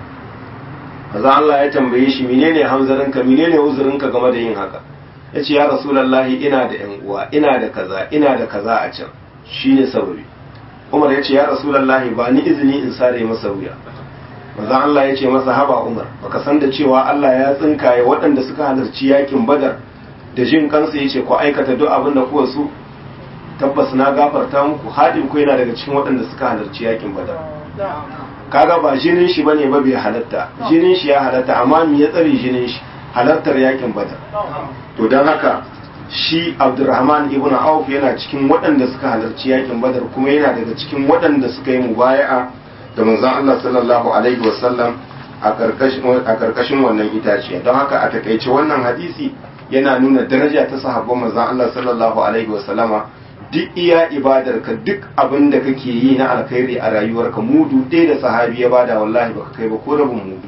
manzon Allah ya tambaye shi menene hamzarinka menene uzurinka game da yin haka ya ce ya rasulallahi ina da yan uwa ina da kaza ina da kaza a can shine sababi umar ya ce ya rasulallahi ba ni izini in sare masa wuya maza Allah ya ce masa haba umar baka san da cewa Allah ya tsinkaye waɗanda suka halarci yakin badar da jin kansu ya ce ku aikata duk abin da kuwa su tabbas na gafarta muku haɗin ku yana daga cikin waɗanda suka halarci yakin badar kaga ba jinin shi bane ba bai halatta jinin shi ya halatta amma me ya tsare jinin shi halartar yakin badar to don haka shi abdurrahman ibn auf yana cikin waɗanda suka halarci yakin badar kuma yana daga cikin waɗanda suka yi mubaya'a da manzon Allah sallallahu alaihi wasallam a karkashin wannan itaciya don haka a takaice wannan hadisi yana nuna daraja ta sahabban manzon Allah sallallahu alaihi wasallama duk iya ibadarka duk abin da kake yi na alkhairi a rayuwarka mudu ɗaya da sahabi ya bada wallahi baka kai ba ko rabin mudu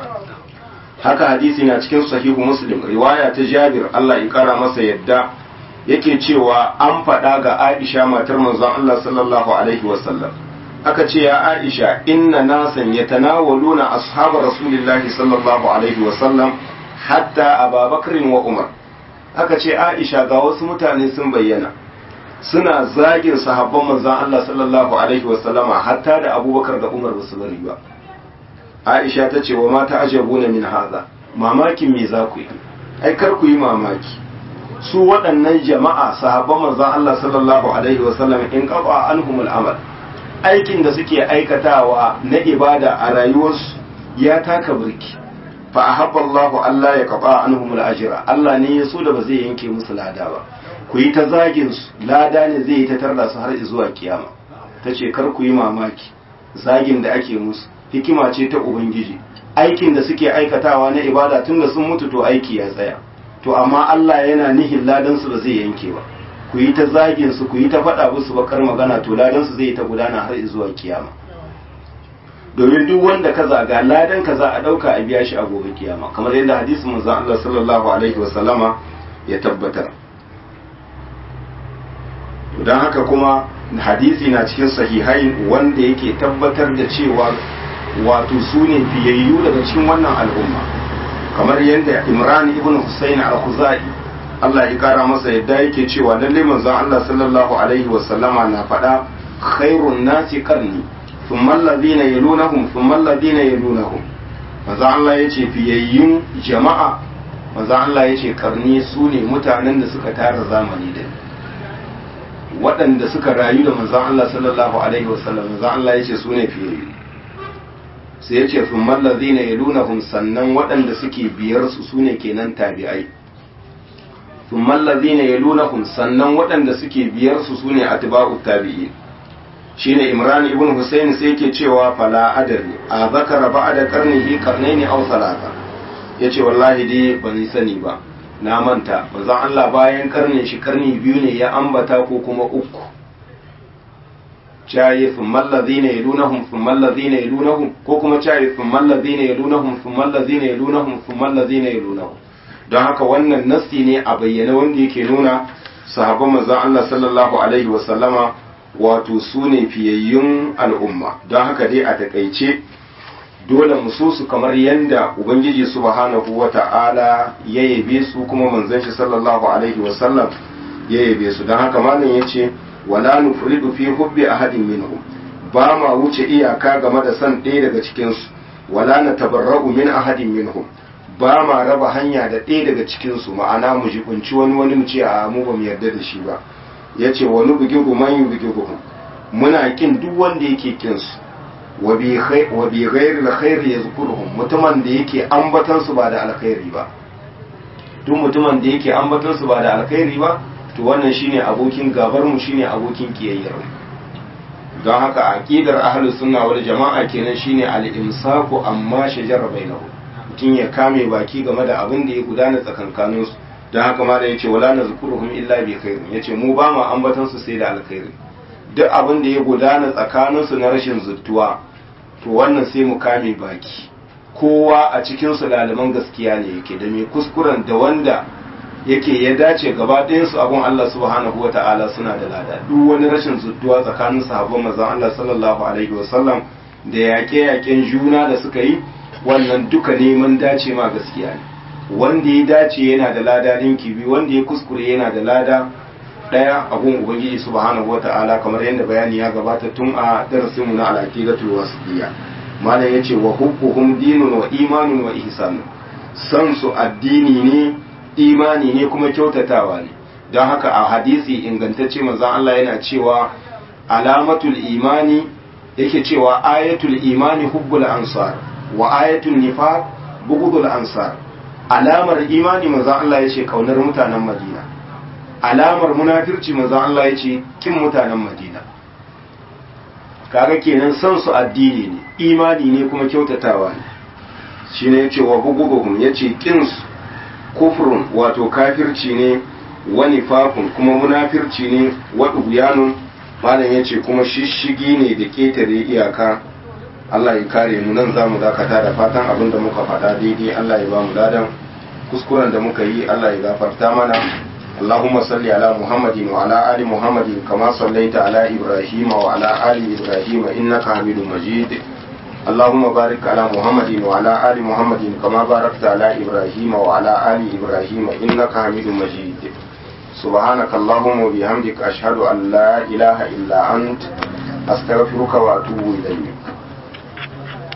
haka hadisi na cikin sahihu muslim riwaya ta jabir Allah ya kara masa yadda yake cewa an faɗa ga aisha matar manzon Allah sallallahu alaihi wasallam aka ce ya aisha inna nasan yatanawaluna ashabu rasulillahi sallallahu alaihi wasallam hatta ababakar wa umar aka ce aisha ga wasu mutane sun bayyana suna zagin sahabban manzon Allah sallallahu alaihi wasallama hatta da abubakar da umar basu bari ba aisha ta ce wa mata ajabuna min haza mamakin me za ku yi ai kar ku yi mamaki su waɗannan jama'a sahabban manzon Allah sallallahu alaihi wasallam in qaba anhum al-amal aikin da suke aikatawa na ibada a rayuwarsu ya taka burki fa ahabba Allahu Allah ya qaba anhum al-ajra Allah ne ya so da ba zai yanke musu lada ba ku yi ta zagin su lada ne zai yi ta tarda su har zuwa kiyama tace kar ku yi mamaki zagin da ake musu hikima ce ta ubangiji aikin da suke aikatawa na ibada tun da sun mutu to aiki ya tsaya to amma Allah yana nihin ladan su ba zai yanke ba ku yi ta zagin su ku yi ta faɗa musu bakar magana to ladan su zai ta gudana har zuwa kiyama domin duk wanda ka zaga ladan ka za a dauka a biya shi a gobe kiyama kamar yadda hadisin manzon Allah sallallahu alaihi wa sallama ya tabbatar don haka kuma hadisi na cikin sahihai wanda yake tabbatar da cewa wato su ne fiyayyu daga cikin wannan al'umma kamar yadda imran ibn husayn al-khuzai Allah ya kara masa yadda yake cewa lalle manzon Allah sallallahu alaihi wa sallama na faɗa khairun nasi qarni thumma alladhina yalunahum thumma alladhina yalunahum manzon Allah yace fiyayyun jama'a manzon Allah yace karni su ne mutanen da suka tara zamani da waɗanda suka rayu da manzon Allah sallallahu alaihi wa sallam manzon Allah yace su ne fiyayyu sai ya ce sun mallazi na yalunahum sannan waɗanda suke biyar su sune kenan tabi'ai sun mallazi na yalunahum sannan waɗanda suke biyar su sune atba'u tabi'in shine imran ibn husayn sai yake cewa fala adari a zakara ba'da qarnihi qarnaini aw salasa yace wallahi dai ban sani ba na manta manzon Allah bayan karnin shi karni biyu ne ya ambata ko kuma uku cayi thumma alladhina yalunahum thumma alladhina yalunahum ko kuma cayi thumma alladhina yalunahum thumma alladhina yalunahum thumma alladhina yalunahum don haka wannan nassi ne a bayyane wanda yake nuna sahabban manzon Allah sallallahu alaihi wa sallama wato su ne fiyayyun al'umma don haka dai a takaice dole mu so su kamar yanda ubangiji subhanahu wata'ala ya yabe su kuma manzon shi sallallahu alaihi wa sallam ya yabe su don haka malam yace wala nufridu fi hubbi ahadin minhum ba ma wuce iyaka game da san ɗaya daga cikin su wala natabarra'u min ahadin minhum ba ma raba hanya da ɗaya daga cikin su ma'ana mu jibunci wani wani mu ce a mu ba mu yarda da shi ba yace wani bugigu man yubgiguhum muna kin duk wanda yake kin su wa bi khair wa bi ghairi alkhair yazkuruhum mutumin da yake ambatan su ba da alkhairi ba duk mutumin da yake ambatan su ba da alkhairi ba to wannan shine abokin gabar mu shine abokin kiyayyar mu don haka aqidar ahlus sunna wal jama'a kenan shine al-imsaku amma shajara bainahu mutum ya kame baki game da abin da ya gudana tsakankanin su don haka ma da yace wala nazkuruhum illa bi khairin yace mu ba mu ambatan su sai da alkhairi duk abin da ya gudana tsakanin su na rashin zuttuwa to wannan sai mu kame baki kowa a cikin su lalaman gaskiya ne yake da mai kuskuren da wanda yake ya dace gaba ɗayansu abun Allah subhanahu wa ta'ala suna da lada duk wani rashin zudduwa tsakanin sahabban manzon Allah sallallahu alaihi wa sallam da yaƙe-yaƙen juna da suka yi wannan duka neman dace ma gaskiya ne wanda ya dace yana da lada linki biyu wanda ya kuskure yana da lada ɗaya abun ubangiji subhanahu wa ta'ala kamar yadda bayani ya gabata tun a darasin mu na al-aqidatul wasitiyya malam yace wa hubbuhum dinun wa imanun wa ihsanun san su addini ne imani ne kuma kyautatawa ne don haka a hadisi ingantacce manzon Allah yana cewa alamatul imani yake cewa ayatul imani hubbul ansar wa ayatul nifaq bughdul ansar alamar imani manzon Allah yace kaunar mutanen Madina alamar munafirci manzon Allah yace kin mutanen Madina kaga kenan san su addini ne imani ne kuma kyautatawa ne shine yace wa bughdhum yace kin su kufrun wato kafirci ne wani fafun kuma munafirci ne waɗuyanun malam ya ce kuma shishigi ne da ƙetare iyaka Allah ya kare mu nan za mu dakata da fatan abin da muka faɗa daidai Allah ya ba mu ladan kuskuren da muka yi Allah ya gafarta mana اللهم صل على محمد وعلى آل محمد كما صليت على إبراهيم وعلى آل إبراهيم إنك حميد مجيد اللهم بارك على محمد وعلى آل محمد كما باركت على إبراهيم وعلى آل إبراهيم إنك حميد مجيد سبحانك اللهم وبحمدك أشهد أن لا إله إلا أنت أستغفرك وأتوب إليك